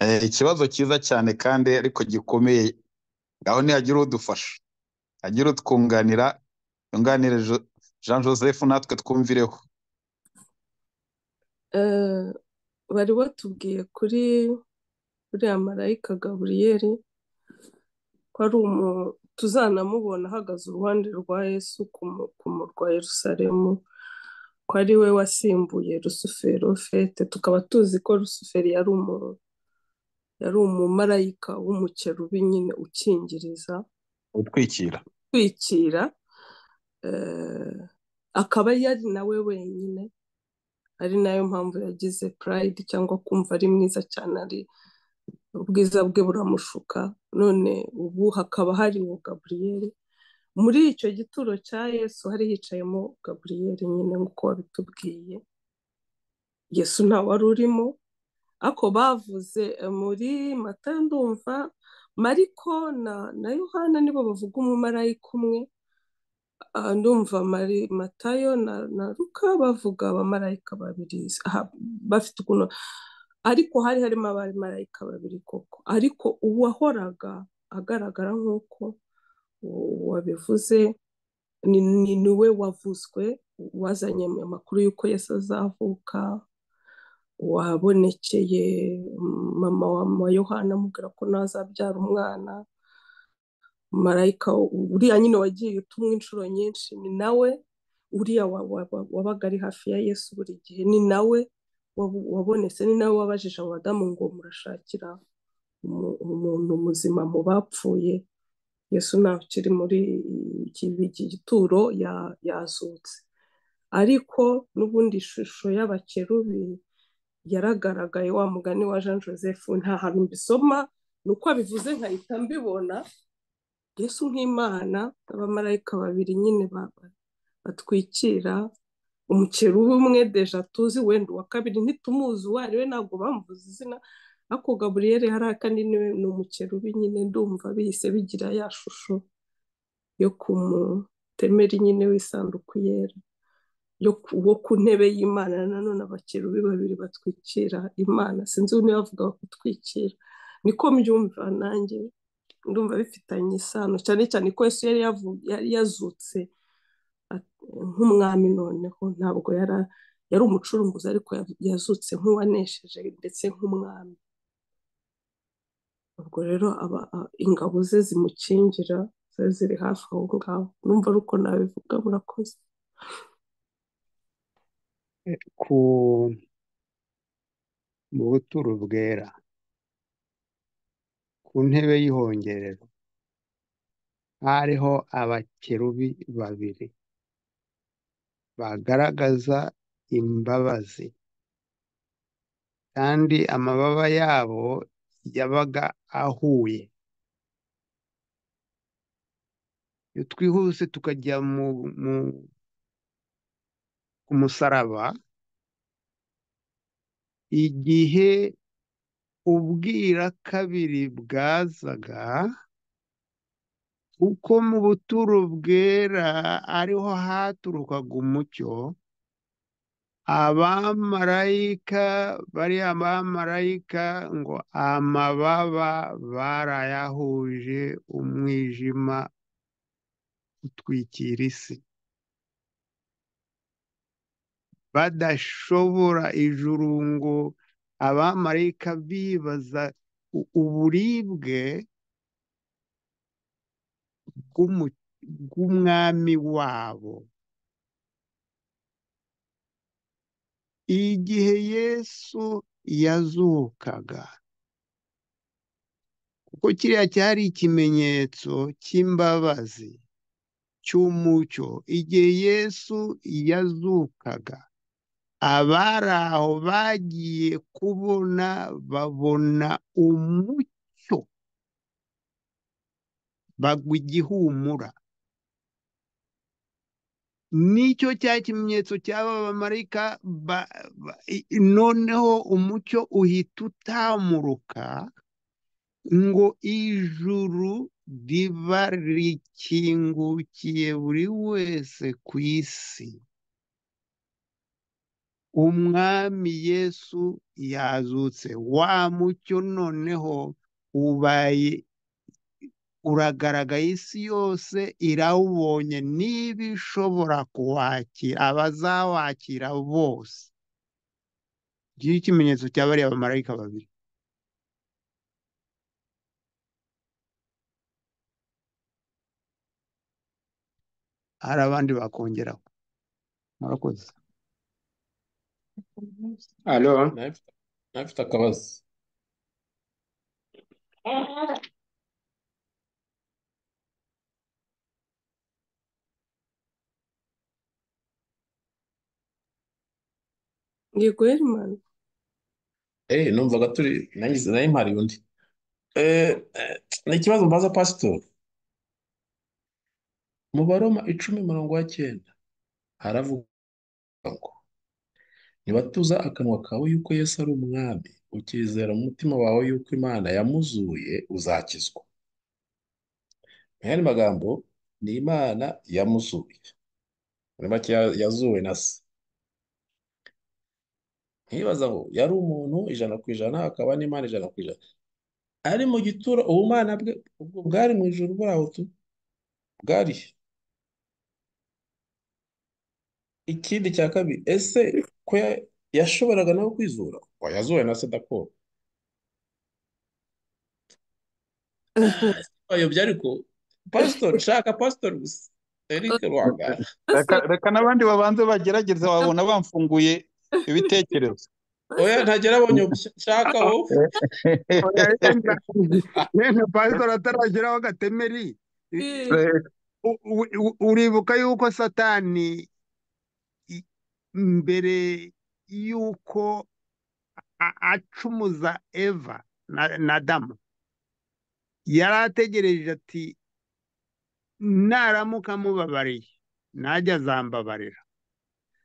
Eh, ikibazo cyiza cyane kandi ariko gikomeye ngaho nihagira udufasha hagira utwunganira yunganire Jo- Jean Joseph natwe twumvireho Eh, bari batubwiye kuri uriya marayika gaburiyeli ko ari umu tuzanamubona ahagaze uruhande rwa yesu ku mu- ku murwa wa yerusalemu ko ari we wasimbuye rusufero fete tukaba tuzi ko rusufero yari umu yari umumarayika w'umukerubi nyine ukingiriza utwikira utwikira eh, akaba yari nawe wenyine ari nayo mpamvu yagize pride cyangwa kumva ari mwiza cyane ari ubwiza bwe buramushuka none ubu hakaba hari uwo gaburiyeli muri icyo gituro cya yesu hari hicayemo gaburiyeli nyine nk'uko wabitubwiye yesu ntawe wari urimo ako bavuze eh, muri mata ndumva mariko na na yohana nibo bavuga umumarayika umwe Ah, ndumva mari matayo na na ruka bavuga abamarayika babiri aha, bafite ukuntu ariko hari harimo abamarayika babiri koko ariko uwahoraga agaragara nk'uko u- wabivuze ni ni ni we wavuzwe wazanye amakuru y'uko yesu azavuka wabonekeye mama wa yohana amubwira ko nawe azabyara umwana marayika uriya nyine wagiye utumwa inshuro nyinshi ni nawe uriya wa- wa- wa- wabaga ari hafi ya yesu buri gihe ni nawe wabu- wabonetse ni nawe wabajije abadamu ngo murashakira umu- umuntu muzima mu bapfuye yesu ntabwo ukiri muri iki iki gituro ya- yazutse ariko n'ubundi ishusho y'abakerubi yaragaragaye wa mugani wa jean joseph nta hantu mbisoma ni uko abivuze nkahita mbibona yesu nk'imana abamarayika babiri nyine ba- ba- batwikira umukerubi umwe deja tuzi wenda uwa kabiri ntitumuzi uwo ari we ntabwo bamuvuze izina ariko gaburiyeli hariya kandi niwe ni umukerubi nyine ndumva bihise bigira ya shusho yo ku mutemeri nyine w'isanduku yera yo ku wo ku ntebe y'imana nanone abakerubi babiri batwikira imana sinzi niba bavuga gutwikira niko mbyumva nanjye ndumva bifitanye isano cyane cyane ko Yesu yari yavu- yari yazutse at- nk'umwami noneho ntabwo yari yari umucurunguzi ariko yav- yazutse nk'uwanesheje ndetse nk'umwami ubwo rero aba a- ingabo ze zimukingira zari ziri hafi aho ngaho numva ari uko nabivuga murakoze ku mu buturo bwera ku ntebe y'ihongerero hariho abakerubi babiri bagaragaza imbabazi kandi amababa yabo yabaga ahuye iyo twihuse tukajya mu mu- ku musaraba igihe ubwira kabiri bwazaga kuko mu buturo bwera ariho haturukaga umucyo abamarayika bariya bamarayika ngo amababa barayahuje umwijima utwikira isi badashobora ijuru ngo abamarayika bibaza u- uburibwe bw'umu- bw'umwami wabo igihe yesu yazukaga kuko kiriya cyari ikimenyetso cy'imbabazi cy'umucyo igihe yesu yazukaga abari aho bagiye kubona babona umucyo bagwa igihumura nicyo cya kimenyetso cy'aba bamarayika noneho umucyo uhita utamuruka ngo ijuru riba rikingukiye buri wese ku isi umwami yesu yazutse wa mucyo noneho ubaye uragaragaye isi yose irawubonye niba ishobora kuwakira abazawakira bose ngiyo ikimenyetso cya bariya bamarayika babiri hari abandi bakongeraho murakoze alo ntafite akabazo yego herimani eee numvaga turi nanjye nayo mpari undi Eh, eh, ni ikibazo mbaza pasitori mu baroma icumi mirongo icyenda haravuga ngo ntibatuza akanwa kawe yuko Yesu ari umwami ukizera mu mutima wawe yuko imana yamuzuye uzakizwa mu yandi magambo ni imana yamuzuye muri make ya- yazuwe na se nkibaza ngo yari umuntu ijana ku ijana akaba n'imana ijana ku ijana ari mu gituro ubumana bwe ubwo bwari mu ijoro buri aho tu bwari he? ikindi cya kabiri ese ko ya- yashoboraga nawe kwizura Oya, yazuwe na se dako bayobye ariko pasitori shaka pasitori gusa eric rwagara reka reka n'abandi babanze bagerageza wabona bamfunguye ibitekerezo oya ntagera abonye shaka wowe oya yenda yenda pasitori atarageraho agatemeri U- u- u- uribuka yuko satani i- mbere yuko a- acumuza eva na na adamu yari ategereje ati naramuka amubabariye najya azambabarira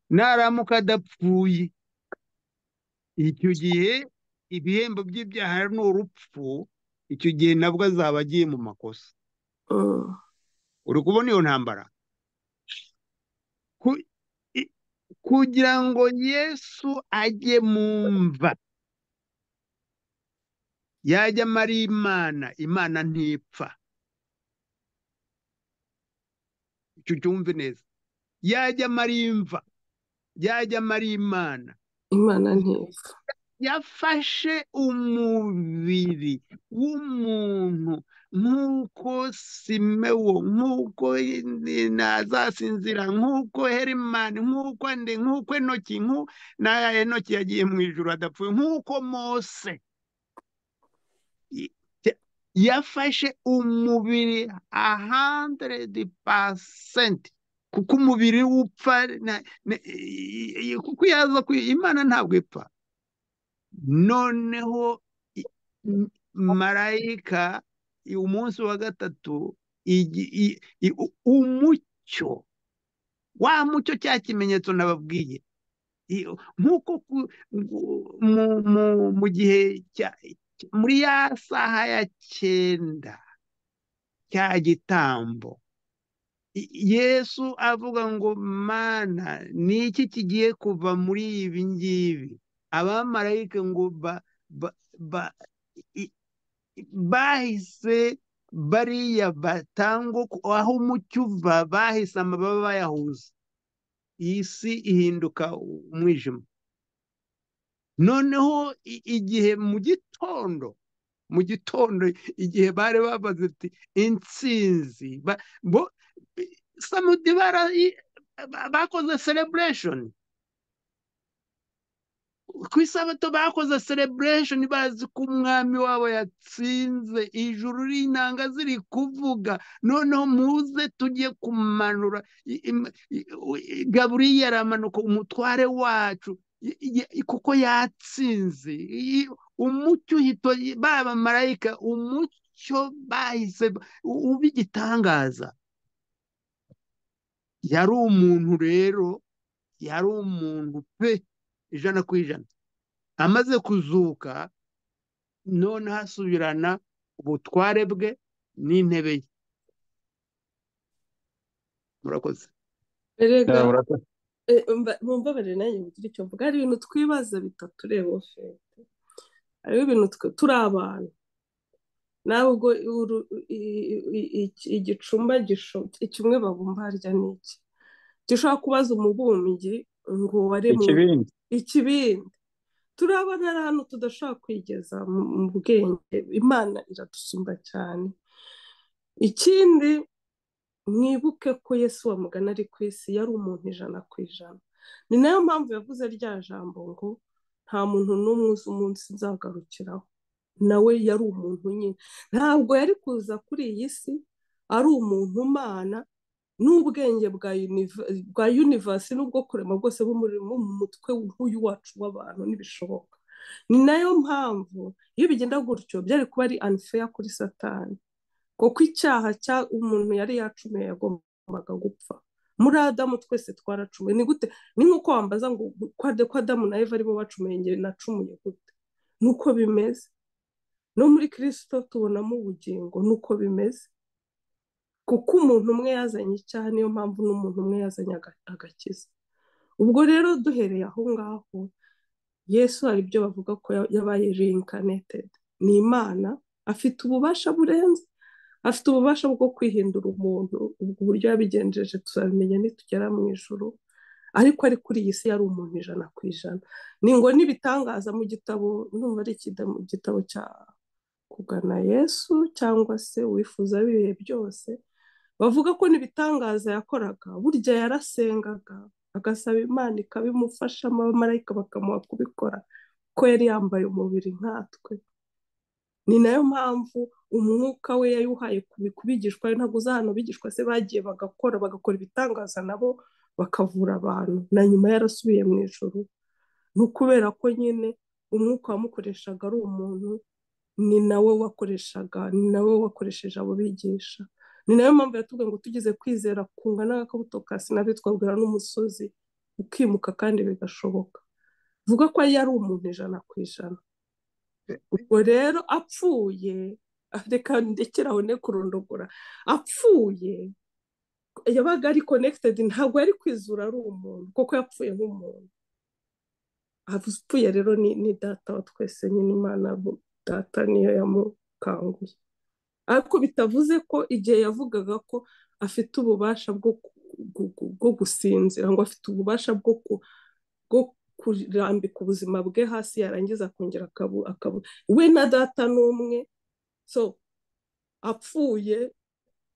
naramuka adapfuye icyo gihe ibihembo by'ibyaha ni urupfu icyo gihe nabwo azaba agiye mu makosa uri kubona iyo ntambara Ku- i- kugira ngo yesu ajye mu mva yajyamo ari imana imana ntipfa icyo cyumve neza yajyamo ari imva yajyamo ari imana imana ntipfa yafashe umubiri w'umuntu nk'uko simewo nk'uko ntazasinzira nk'uko herimani nk'uko nde nk'uko enoki nk'u- na enoki yagiye mu ijuru adapfuye nk'uko mose I- ya- yafashe umubiri ahandredi pasenti kuko umubiri upfa na- na- i- i- kuko yaza kwi- imana ntabwo ipfa noneho i- m- marayika i- umunsi wa gatatu igi- i- i- u- umucyo wa mucyo cya kimenyetso nababwiye I- nk'uko ku- gu- mu mu- mu gihe cya- cya- muri ya saha ya cyenda cya gitambo I- yesu avuga ngo mana ni iki kigiye kuva muri ibi ngibi abamarayika ngo ba ba- ba- i- bahise bariya batango ku- aho umucyo uva bahise amababa bayahuza iyi si ihinduka u- umwijima noneho i- igihe mu gitondo mu gitondo igihe bari babaze ati intsinzi ba- bo bi- samudi bara i- ba- bakoze celebration ku isabato bakoze celebration bazi ko umwami wabo yatsinze ijuru n'intanga ziri kuvuga noneho muze tujye kumanura i- im- i- u- i- gaburiyeli aramanuka umutware wacu i- i- kuko yatsinze I- umucyo uhita baba marayika umucyo bahise u- uba igitangaza yari umuntu rero yari umuntu pe ijana ku ijana amaze kuzuka noneho asubirana ubutware bwe n'intebe ye murakoze erega Yeah, urakoze. eh, mba- mumbabarire nanjye mugire icyo mvuga hari ibintu twibaza bitatureba fete hariho ibintu twe- turi abantu ntabwo uru- i- i- i- igicumba gisho- kimwe babumba harya ni iki gishobora kubaza umubumbyi ngo waremwe ikibindi ikibindi turabona ari ahantu tudashobora kwigeza mu mu bwenge imana iradusumba cyane ikindi mwibuke ko yesu wa mugana ari ku isi yari umuntu ijana ku ijana ni nayo mpamvu yavuze rya jambo ngo nta muntu n'umwe uzi umunsi nzagarukiraho nawe yari umuntu nyine ntabwo yari kuza kuri iyi si ari umuntu umana n'ubwenge bwa univa- bwa universe n'ubwo kurema bwose bw'umuriro mu mutwe nk'uyu wacu w'abantu ntibishoboka ni nayo mpamvu iyo bigenda gutyo byari kuba ari unfair kuri satani kuko icyaha cya umuntu yari yacumuye yagombaga gupfa muri adamu twese twaracumuye ni gute ni nk'uko wambaza ngo ko Ad- ko adamu na eva aribo bacumuye njye nacumuye gute ni uko bimeze no muri kirisito tubonamo ubugingo ni uko bimeze kuko umuntu umwe yazanye icyaha niyo mpamvu n'umuntu umwe yazanye aga- agakiza ubwo rero duhereye aho ngaho yesu hari ibyo bavuga ko ya- yabaye reincarnated ni imana afite ububasha burenze afite ububasha bwo kwihindura umuntu ubwo uburyo yabigenjeje tuzabimenya nitugera mu ijuru ariko ari kuri iyi si yari umuntu ijana ku ijana ni ngo n'ibitangaza mu gitabo numva ari ikida- mu gitabo cya kugana yesu cyangwa se uwifuza ibihe byose bavuga ko n'ibitangaza yakoraga burya yarasengaga agasaba imana ikabimufasha abamarayika bakamuha kubikora ko yari yambaye umubiri nkatwe ni nayo mpamvu umwuka we yawuhaye kubi- ku bigishwa be ntabwo uza hano bigishwa se bagiye bagakora bagakora ibitangaza nabo bakavura abantu na nyuma yarasubiye mu ijoro ni ukubera ko nyine umwuka wamukoreshaga ari umuntu ni nawe wakoreshaga ni nawe wakoresheje abo bigisha ni nayo mpamvu yatubwiye ngo tugeze kwizera kungana n'akabuto ka sinabi twabwira n'umusozi ukimuka kandi bigashoboka vuga ko yari umuntu ijana ku ijana ubwo rero apfuye reka ndekere aho ne kurondogora apfuye yabaga ari connected ntabwo yari kwizura ari umuntu kuko yapfuye nk'umuntu apfuye rero ni ni data wa twese nyine imana bu- data niyo yamukanguye ariko bitavuze ko igihe yavugaga ko afite ububasha bwo ku- gu- gu- bwo gusinzira ngo afite ububasha bwo ku bwo kurambika ubuzima bwe hasi yarangiza akongera akabu akabu we na data n'umwe so apfuye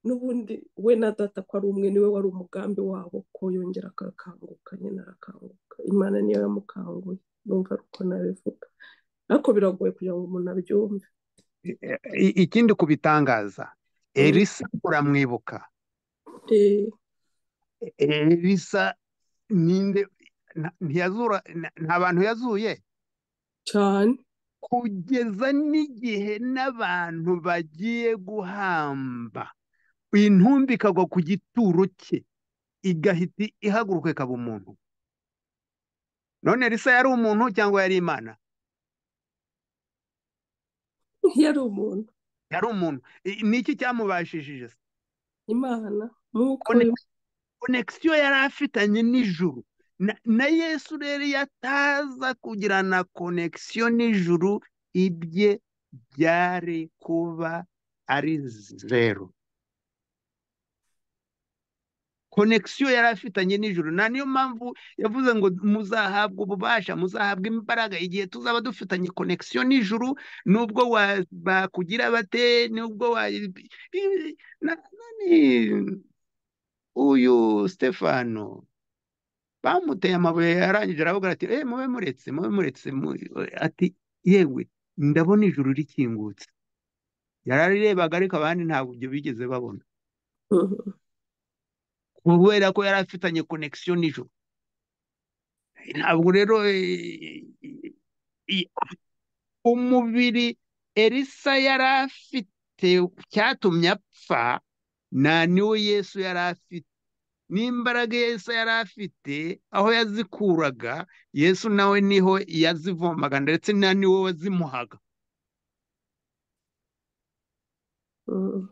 n'ubundi we na data ko ari umwe niwe wari umugambi wabo ko yongera akakanguka nyine arakanguka imana niyo yamukanguye numva ari uko nabivuga ariko biragoye kugira ngo umuntu abyumve I- ikindi ku bitangaza elisa uramwibuka Eh, elisa ninde nta- ntiyazura nta- nta bantu yazuye cyane kugeza n'igihe n'abantu bagiye guhamba intumbi ikagwa ku gituro cye igahita ihaguruka ikaba umuntu none elisa yari umuntu cyangwa yari imana yari umuntu yari umuntu I- ni iki cyamubashishije se imana nk'uko Kone- konegisiyo yari afitanye n'ijuru na, na yesu rero iyo ataza kugirana konegisiyo n'ijuru ibye byari kuba ari zeru konegisiyo yari afitanye n'ijuru na niyo mpamvu yavuze ngo muzahabwa ububasha muzahabwa imbaraga igihe tuzaba dufitanye konegisiyo n'ijuru nubwo wa- bakugira bate nubwo wa i- i- na- nani uyu stefano bamuteye amabuye yarangije aravuga ati eh mube muretse mube muretse mu- ati yewe ndabona ijuru rikingutse yararirebaga ariko abandi ntabwo ibyo bigeze babona Mhm. kubera ko yari afitanye connection n'ijuru ntabwo rero eh, i- umubiri elisa yari afite cyatumye apfa nta niwo yesu yari afite n'imbaraga yesu yari afite aho yazikuraga yesu nawe niho yazivomaga ndetse na niwo wazimuhaga Mhm.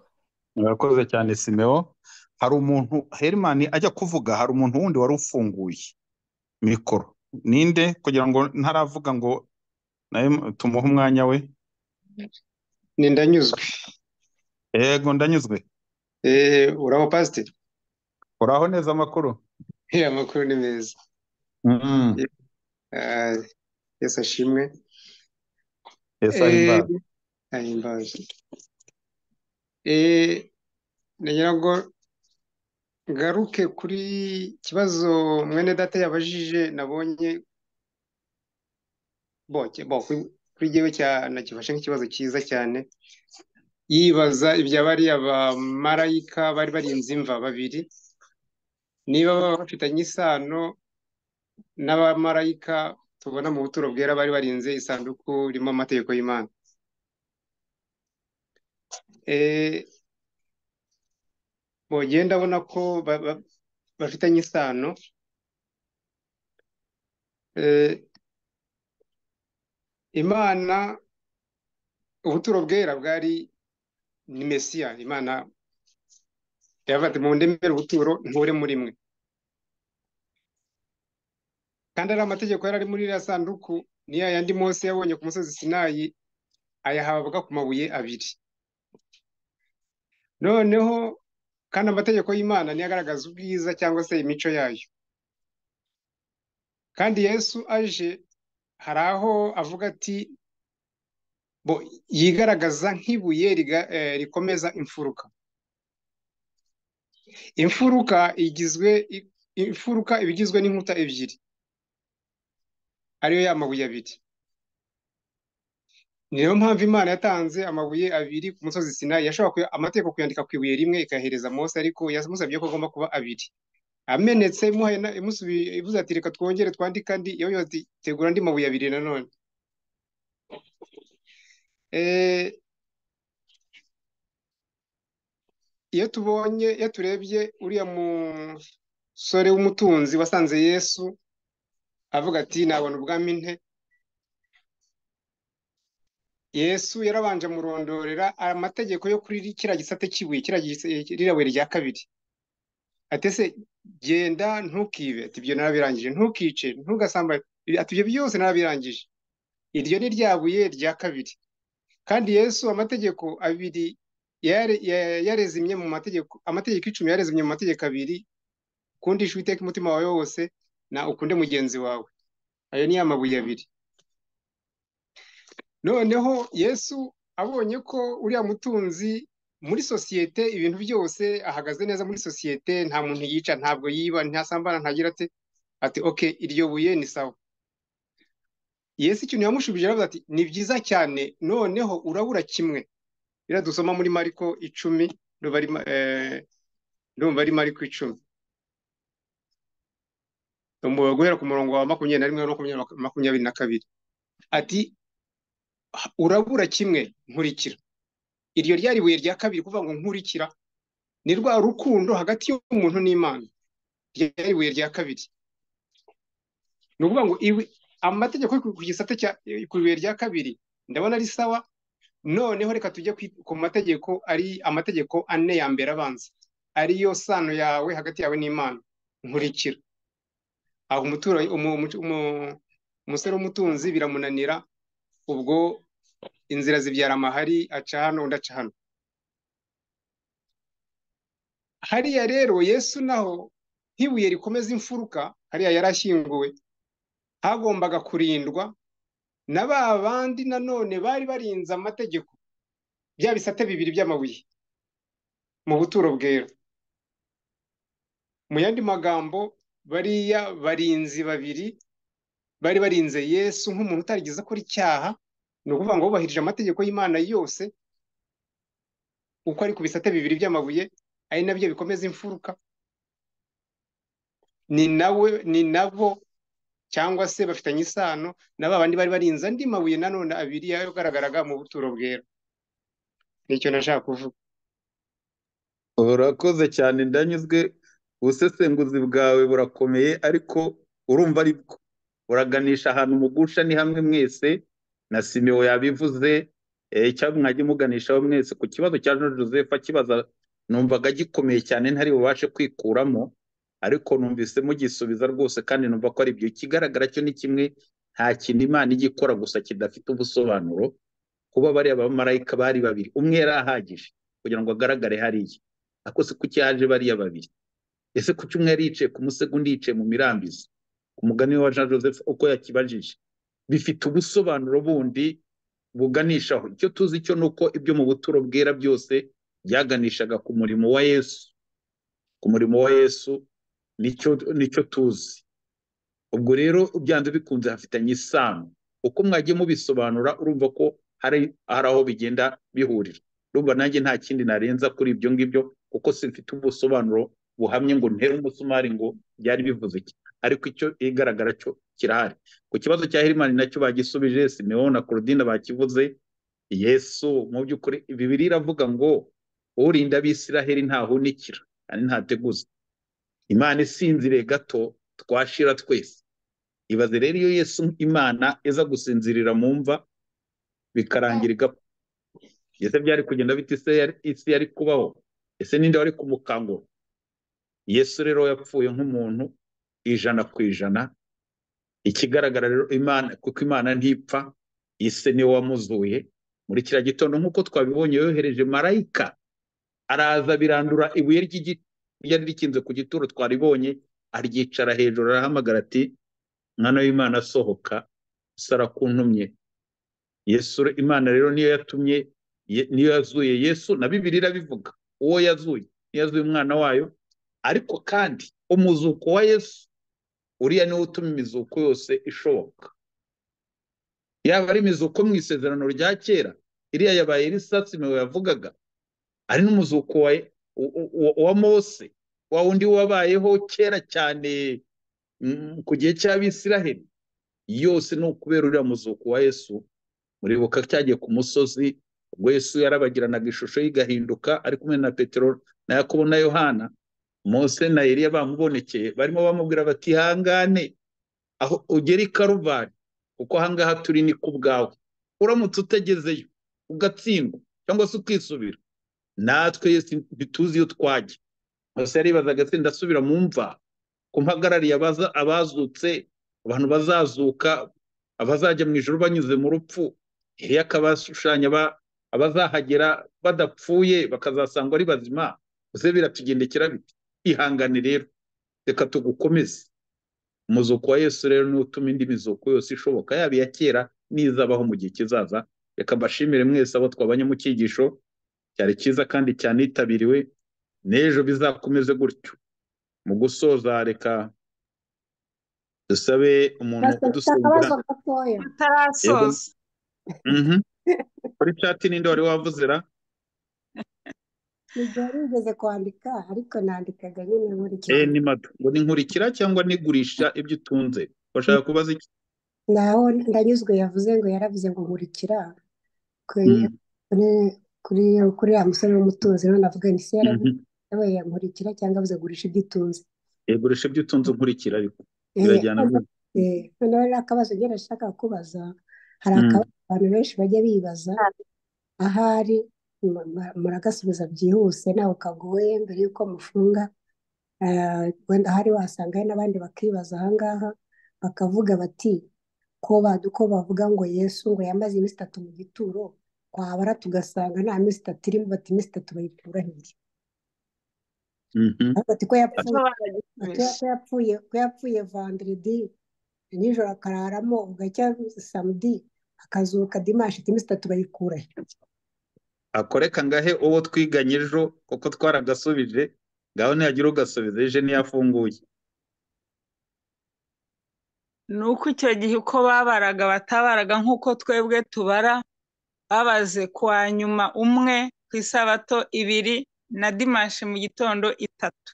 murakoze cyane simeo hari umuntu herimani ajya kuvuga hari umuntu wundi wari ufunguye mikoro ninde kugira ngo ntaravuga ngo nawe tumuhe umwanya we ni ndanyuzwe yego ndanyuzwe eee uraho pasiteri uraho neza amakuru Eh, amakuru ni meza Mm, Ah, yesu ashimwe yesu ahimbawe ahimbaze eee nagira ngo ngaruke kuri kibazo mwene data yabajije nabonye bo ki- bo, kuri kuri jyewe cya- nagifashe nk'ikibazo cyiza cyane yibaza ibya bariya bamarayika bari barinze imva babiri niba baba bafitanye isano n'abamarayika tubona mu buturo bwera bari barinze isanduku irimo amategeko y'Imana Eh, bogenda ndabona ko ba- ba- bafitanye isano Eh, imana ubuturo bwera bwari ni mesiya imana yavuga ati mundemere ubuturo nture muri mwe kandi ari amategeko yari ari muri iriya sanduku ni ya yandi mose yabonye ku musozi sinayi ayahabwa ku mabuye abiri noneho kandi amategeko y'imana niyo agaragaza ubwiza cyangwa se imico yayo kandi yesu aje hari aho avuga ati bo yigaragaza nk'ibuye riga- eh, rikomeza imfuruka imfuruka igizwe i- imfuruka iba igizwe n'inkuta ebyiri ariyo ya mabuye abiri niyo mpamvu imana yatanze amabuye abiri ku musozi sinayi yashobora kuya- amategeko kuyandika ku ibuye rimwe ikayahereza mose ariko yamusabye ko agomba kuba abiri amenetse imuhaye na- imusubi- ivuze ati reka twongere twandike andi yo yo ati tegura andi mabuye abiri nanone Eh, iyo tubonye iyo turebye uriya musore w'umutunzi wasanze yesu avuga ati nabona ubwami nte yesu yarabanje amurondorera amategeko yo kuri kiriya gisate cy'ibuye kiriya gis- ririya buye rya kabiri ati ese genda ntukibe ati ibyo narabirangije ntukice ntugasambane ati ibyo byose narabirangije iryo ni rya buye rya kabiri kandi yesu amategeko abiri yare- ya- yarezimye mu mategeko amategeko icumi yarezimye mu mategeko abiri ukundisha uwiteka umutima wawe wose na ukunde mugenzi wawe ayo ni ya mabuye abiri noneho yesu abonye ko uriya mutunzi muri sosiyete ibintu byose ahagaze neza muri sosiyete nta muntu yica ntabwo yiba ntasambana ntagira ate ati oke iryo buye ni sawa yesu ikintu yamushubije aravuga ati ni byiza cyane noneho urabura kimwe rero dusoma muri mariko icumi ndumva ari Ma- eh, ndumva ari mariko icumi Ndumva guhera ku murongo wa makumyabiri na rimwe no makumyabiri makumyabiri na kabiri ati urabura kimwe nkurikira iryo ryari ibuye rya kabiri kuvuga ngo nkurikira ni rwa rukundo hagati y'umuntu n'imana ryari ibuye rya kabiri ni ukuvuga ngo iwi- amategeko yo ku gisate cya ku ibuye rya kabiri ndabona ari sawa noneho reka tujye kwi- ku mategeko ari amategeko ane ya mbere abanza ariyo sano yawe hagati yawe n'imana nkurikira aho umutura- umu- umu- umu- umusore w'umutunzi biramunanira ubwo inzira zibyara amahari aca hano undi aca hano hariya rero yesu naho nk'ibuye rikomeza imfuruka hariya yari ashyinguwe hagombaga kurindwa na ba bandi nanone bari barinze amategeko bya bisate bibiri by'amabuye mu buturo bwera mu yandi magambo bariya barinzi babiri bari barinze yesu nk'umuntu utarigeze akora icyaha ni ukuvuga ngo bubahirije amategeko y'imana yose uko ari ku bisate bibiri by'amabuye ari nabyo bikomeza imfuruka ni nawe ni nabo cyangwa se bafitanye isano na ba bandi bari barinze andi mabuye nanone abiri yagaragaraga mu buturo bwera nicyo nashaka kuvuga urakoze cyane ndanyuzwe ubusesenguzi bwawe burakomeye ariko urumva ari bwo uraganisha ahantu mugusha ni hamwe mwese na simewo yabivuze eh, cyangwa mwajya muganishaho mwese ku kibazo cya Jean Joseph akibaza numvaga gikomeye cyane ntari bubashe kwikuramo ariko numvise mugisubiza rwose kandi numva ko ari byo ikigaragara cyo ni kimwe nta kintu imana ijya ikora gusa kidafite ubusobanuro kuba bariya bamarayika bari babiri umwe yari ahagije kugira ngo agaragare hariya ako se kuki yaje bariya babiri ese kuki umwe yari yicaye ku musego undi yicaye mu mirambizi ku mugani wa jean joseph uko yakibajije bifite ubusobanuro bundi buganishaho icyo tuzi cyo ni uko ibyo mu buturo bwera byose byaganishaga ku murimo wa yesu ku murimo wa yesu nicyo nicyo tuzi ubwo rero byanze bikunze hafitanye isano uko mwagiye mubisobanura urumva ko hari hari aho bigenda bihurira urumva nanjye nta kindi narenza kuri ibyo ngibyo kuko simfite ubusobanuro buhamye ngo ntere umusumari ngo byari bivuze iki ariko icyo igaragara cyo kirahari ku kibazo cya Herimani nacyo bagisubije Simeon na Claudine bakivuze Yesu mu by'ukuri Bibiliya iravuga ngo urinda abisiraheli ntahunikira kandi ntateguza imana isinziriye gato twashira twese ibaze rero iyo yesu imana iza gusinzirira mu mva bikarangira igapfa ese byari kugenda bita isi yari- isi yari kubaho ese ninde wari kumukangura yesu rero yapfuye nk'umuntu ijana ku ijana ikigaragara rero imana kuko imana ntipfa ise niwe wamuzuye muri kiriya gitondo nk'uko twabibonye yohereje marayika araza birandura ibuye ry'igi- ryari rikinze ku gituro twaribonye aryicara hejuru arahamagara ati mwana w'imana asohoka sara kuntumye yesu imana rero niyo yatumye ye- niyo yazuye yesu na bibiri irabivuga uwo yazuye niyo yazuye umwana wayo ariko kandi umuzuko wa yesu uriya niwo utuma imizuko yose ishoboka yaba ari imizuko mu isezerano rya kera iriya yabaye risasi mewe yavugaga ari n'umuzuko wa, wa- wa- wa mose wa wundi wabayeho kera cyane mm, ku gihe cy'abisiraheli yose ni ukubera uriya muzuko wa yesu muribuka cyagiye ku musozi ubwo yesu yarabagiranaga ishusho ye igahinduka ari kumwe na petero na yakobo na yohana mose na eliya bamubonekeye barimo bamubwira bati ihangane aho ugera i karuvari kuko ahangaha turi ni ku bwawe uramutse utegezeyo ugatsindwa cyangwa se ukisubira natwe Yesu ntituzi iyo twajya gusa yaribazaga se ndasubira mu mva ko mpagarariye abaza- abazutse abantu bazazuka abazajya mu ijoro banyuze mu rupfu iriya akabashushanya aba- abazahagera badapfuye bakazasangwa ari bazima gusa biratugendekera biti ihangane rero reka tugukomeze umuzuko wa yesu rero niwo utuma indi mizuko yose ishoboka yaba iya kera n'izabaho mu gihe kizaza reka mbashimire mwese abo twabanye mu cyigisho cyari cyiza kandi cyanitabiriwe n'ejo bizakomeze gutyo mu gusoza reka dusabe umuntu udusengera akabazo gatoya yego tutarasoza mhm kuri cati ninde wari wavuzera ntibyari bigeze kwandika ariko nandikaga nyine e nkurikije ni madu ngo ni nkurikira cyangwa nigurisha ibyo utunze washaka kubaza iki naho ndanyuzwe yavuze ngo yaravuze ngo nkurikira kuri Mhm, kuri kuri kuri ya musore w'umutunzi rero navuga nti se yaravuze mhm. yabaye yankurikira cyangwa avuze gurisha ibyo utunze E, gurisha ibyo utunze nkurikira ariko Eh, birajyana noneho rwose eh, noneho rero akabazo njye nashaka kubaza hari Mhm. akabazo abantu benshi bajya bibaza ahari mu- mu- muragasubiza byihuse ntawe kagoye mbere y'uko mufunga Eh, wenda ahari wasanga hari n'abandi bakibaza aha ngaha bakavuga bati ko badu ko bavuga ngo Yesu ngo yamaze iminsi itatu mu gituro twabara tugasanga nta minsi itatu irimo bati iminsi itatu bayitura hehe Mhm. ariko ati ko yapfuye zo ati baragisubiza ko yapfuye ko yapfuye vanderedi nijoro akararamo bugacya samedi akazuka dimanshi ati iminsi itatu bayikura he akoreka ngahe uwo twiganye ejo kuko twaragasubije ngaho nihagira ugasubiza ejo niyo afunguye ni uko icyo gihe uko babaraga batabaraga nk'uko twebwe tubara babaze kwa nyuma umwe ku isabato ibiri na dimanshi mu gitondo itatu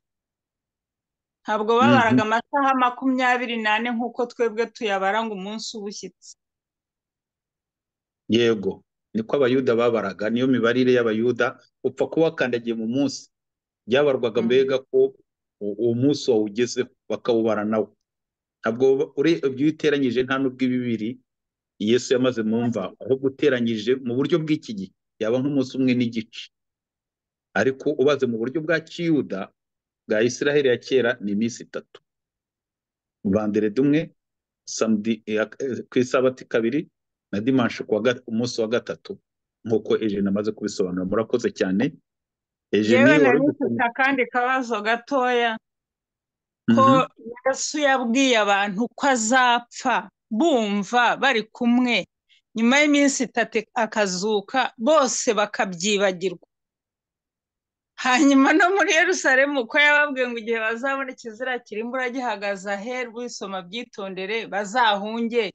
ntabwo babaraga amasaha makumyabiri n'ane nk'uko twebwe tuyabara ngo umunsi ubushyitse yego niko abayuda babaraga niyo mibarire y'abayuda upfa kuba wakandagiye mu munsi byabarwaga mbega ko u- uwo munsi wawugezeho bakawubara nawo ntabwo ure- ibyo iyo uteranyije nta n'ubwo ibi bibiri yesu yamaze mu mva ahubwo uteranyije mu buryo bw'iki gihe yaba nk'umunsi umwe n'igice ariko ubaze mu buryo bwa kiyuda bwa isiraheli ya kera ni iminsi itatu vanderedi umwe samedi iya- eh, ku isabati kabiri na dimanshi kuwa ga- umunsi wa gatatu nk'uko ejeni amaze kubisobanura murakoze cyane yewe ejeni wari nari mfite gusoma akandi kabazo gatoya ko Mhm. yesu yabwiye abantu ko azapfa bumva bari kumwe nyuma y'iminsi itatu akazuka bose bakabyibagirwa hanyuma no muri yerusalemu ko yababwiye ngo igihe bazabona ikizira kirimbura gihagaze aheru bisoma byitondere bazahunge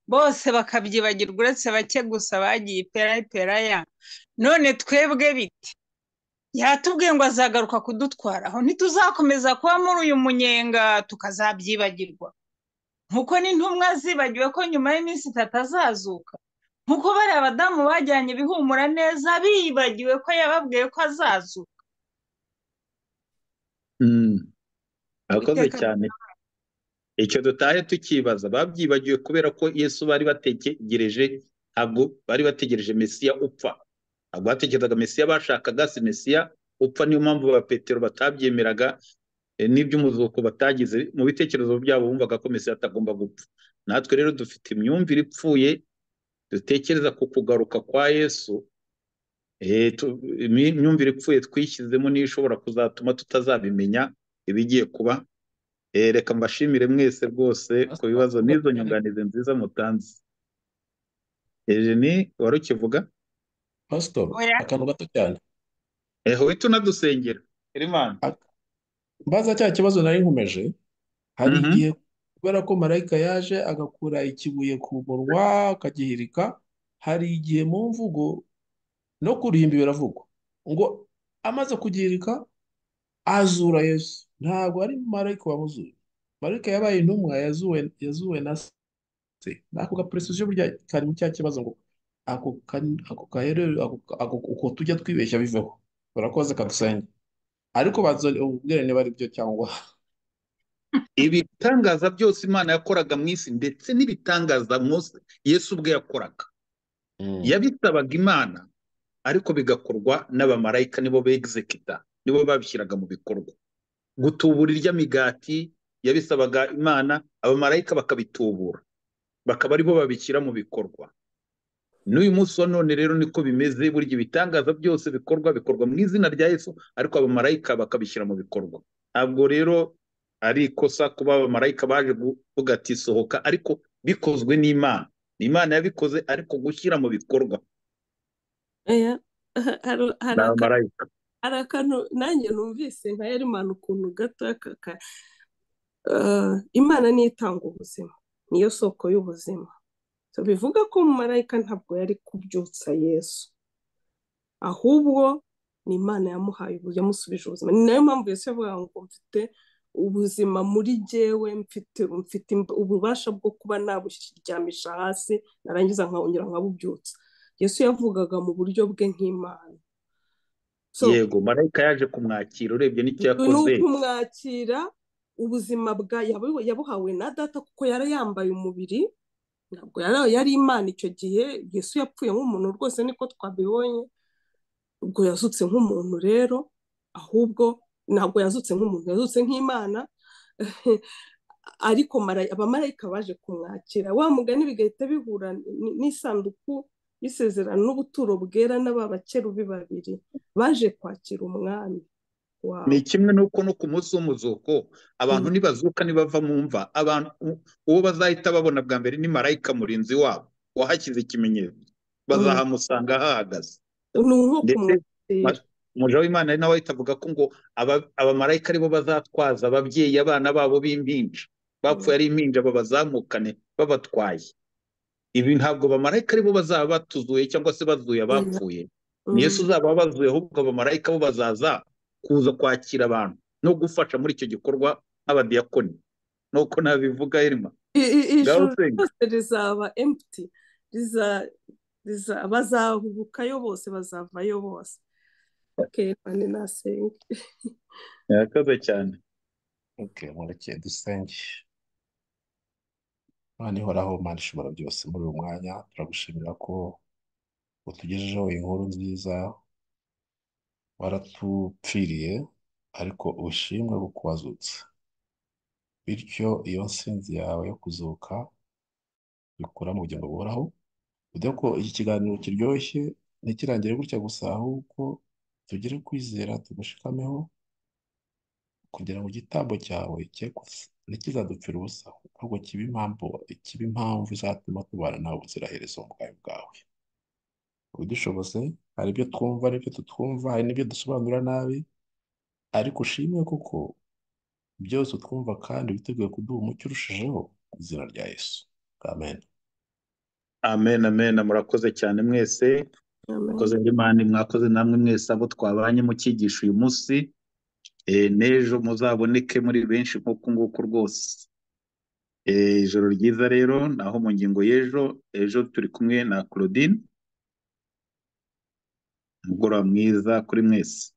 bose bakabyibagirwa uretse bake gusa bagiye ipera iperaya none twebwe bite yatubwiye ngo azagaruka kudutwaraho ntituzakomeza kuba muri uyu munyenga tukazabyibagirwa nk'uko n'intumwa zibagiwe ko nyuma y'iminsi itatu azazuka nk'uko bariya badamu bajyanye ibihumura neza bibagiwe ko yababwiye ko azazuka Mm. akoze Uwiteka cyane icyo dutahe tukibaza babyibagiwe kubera ko yesu bari bategereje ntabwo bari bategereje mesiya upfa ntabwo batekerezaga mesiya bashakaga si mesiya upfa niyo mpamvu ba petero batabyemeraga eh, n'iby'umuzuko batagize mu bitekerezo byabo bumvaga ko mesiya atagomba gupfa natwe rero dufite imyumvire ipfuye dutekereza ku kugaruka kwa yesu Eh, tu- imi- imyumvire ipfuye twishyizemo niyo ishobora kuzatuma tutazabimenya ibigiye kuba Eh, reka mbashimire mwese rwose ku Pastor, bibazo n'izo Pastor, nyunganizi nziza mutanze ejeni wari ukivuga Pastor, oya akantu gato cyane eho uhita unadusengera erimani Ak- mbaza cya kibazo nari nkomeje hari Mhm. igihe kubera ko marayika yaje agakura ikibuye ku munwa akagihirika hari igihe mu mvugo no kurimba biravugwa ngo amaze kugihirika azura yesu ntabwo ari marayika wamuzuye marayika yabaye intumwa yazuwe yazuwe na se n'ako gaprecision burya kari mu cya kibazo ngo ako ka- ako kahere ako ka- ako- uko tujya twibeshya biveho urakoze kadusenge ariko bazone ubwire niba ari byo cyangwa ibitangaza byose imana yakoraga mu isi ndetse n'ibitangaza Mose- yesu ubwe yakoraga Mm. yabisabaga imana ariko bigakorwa n'abamarayika nibo begizekita nibo babishyiraga mu bikorwa gutubura irya migati yabisabaga imana abamarayika bakabitubura bakaba aribo babishyira mu bikorwa n'uyu munsi wa none rero niko bimeze burya ibitangaza byose bikorwa bikorwa mu izina rya yesu ariko abamarayika bakabishyira mu bikorwa ntabwo rero ari ikosa kuba abamarayika baje kuvuga ati sohoka ariko bikozwe n'imana ni imana yabikoze ariko gushyira mu bikorwa Oya, hari hari ni aka abamarayika hari akantu nanjye numvise nka Yerimana ukuntu gato kaka eh, imana niyo itanga ubuzima niyo soko y'ubuzima So, bivuga ko marayika ntabwo yari kubyutsa yesu ahubwo ni imana yamuhaye ubu yamusubije ubuzima ni nayo mpamvu yesu yavuga ngo mfite ubuzima muri jyewe mfite mfite imb- ububasha bwo kuba naburyamisha hasi narangiza nkongera nkabubyutsa yesu yavugaga mu buryo bwe nk'imana so yego marayika yaje kumwakira urebye n'icyo ni yakoze ukumwakira ubuzima bwa yabu- yabuhawe na data kuko yari yambaye umubiri ntabwo yari yari imana icyo gihe yesu yapfuye nk'umuntu rwose niko twabibonye ubwo yazutse nk'umuntu rero ahubwo ntabwo yazutse nk'umuntu yazutse nk'imana ariko mara- abamarayika baje kumwakira wa mugani bigahita bihura n- n'isanduku y'isezerano n'ubuturo bwera n'aba bakerubi babiri baje kwakira umwami ni wabo kimwe n'uko no ku munsi w'umuzuko abantu nibazuka nibava mu mva abantu uwo bazahita babona bwa mbere ni marayika murinzi wabo wahashyize ikimenyetso Mm. bazahamusanga hahagaze ni nko ndetse kumwakira ma- umuja w'imana ari nawe ahita avuga ko ngo aba- abamarayika aribo bazatwaza ababyeyi abana babo b'impinja bapfuye ari impinja babazamukane babatwaye ibi ntabwo bamarayika aribo bazaba batuzuye cyangwa se bazuye abapfuye ni yesu uzaba abazuye ahubwo abamarayika bo bazaza kuza kwakira abantu no gufasha muri icyo gikorwa nk'abadiyakoni nuko nabivuga irima ijuru Garusenga. ryose rizaba emputi riza- riza- bazahubukayo bose bazavayo bose okay mani nasenga murakoze cyane Okay, murekeye dusenge mana ihoraho mana ishobora byose muri uyu mwanya turagushimira ko utugejejeho inkuru nziza waratupfiriye ariko ubushimwe kuko wazutse bityo iyo nsinzi yawe yo kuzuka bikura mu bugingo buhoraho ude ko iki kiganiro kiryoshye ntikirangire gutya gusa ahubwo tugire kwizera tugushikameho kugira ngo igitambo cyawe cye kuza- ntikizadupfire ubusa ahubwo kibe impamvu kibe impamvu izatuma tubana nawe ubuziraherezo mu bwawe bwawe ubidushoboze hari ibyo twumva hari ibyo tutwumva hari n'ibyo dusobanura nabi ariko ushimwe kuko byose utwumva kandi witeguye kuduha umucyo urushijeho mu izina rya yesu amen amen amen murakoze cyane mwese amen mwakoze indi mani mwakoze namwe mwese abo twabanye mukigisha uyu munsi Eh, n'ejo muzaboneke muri benshi nk'uku nguku rwose Eh, ijoro ryiza rero naho mu ngingo y'ejo ejo turi kumwe na claudine umugoroba mwiza kuri mwese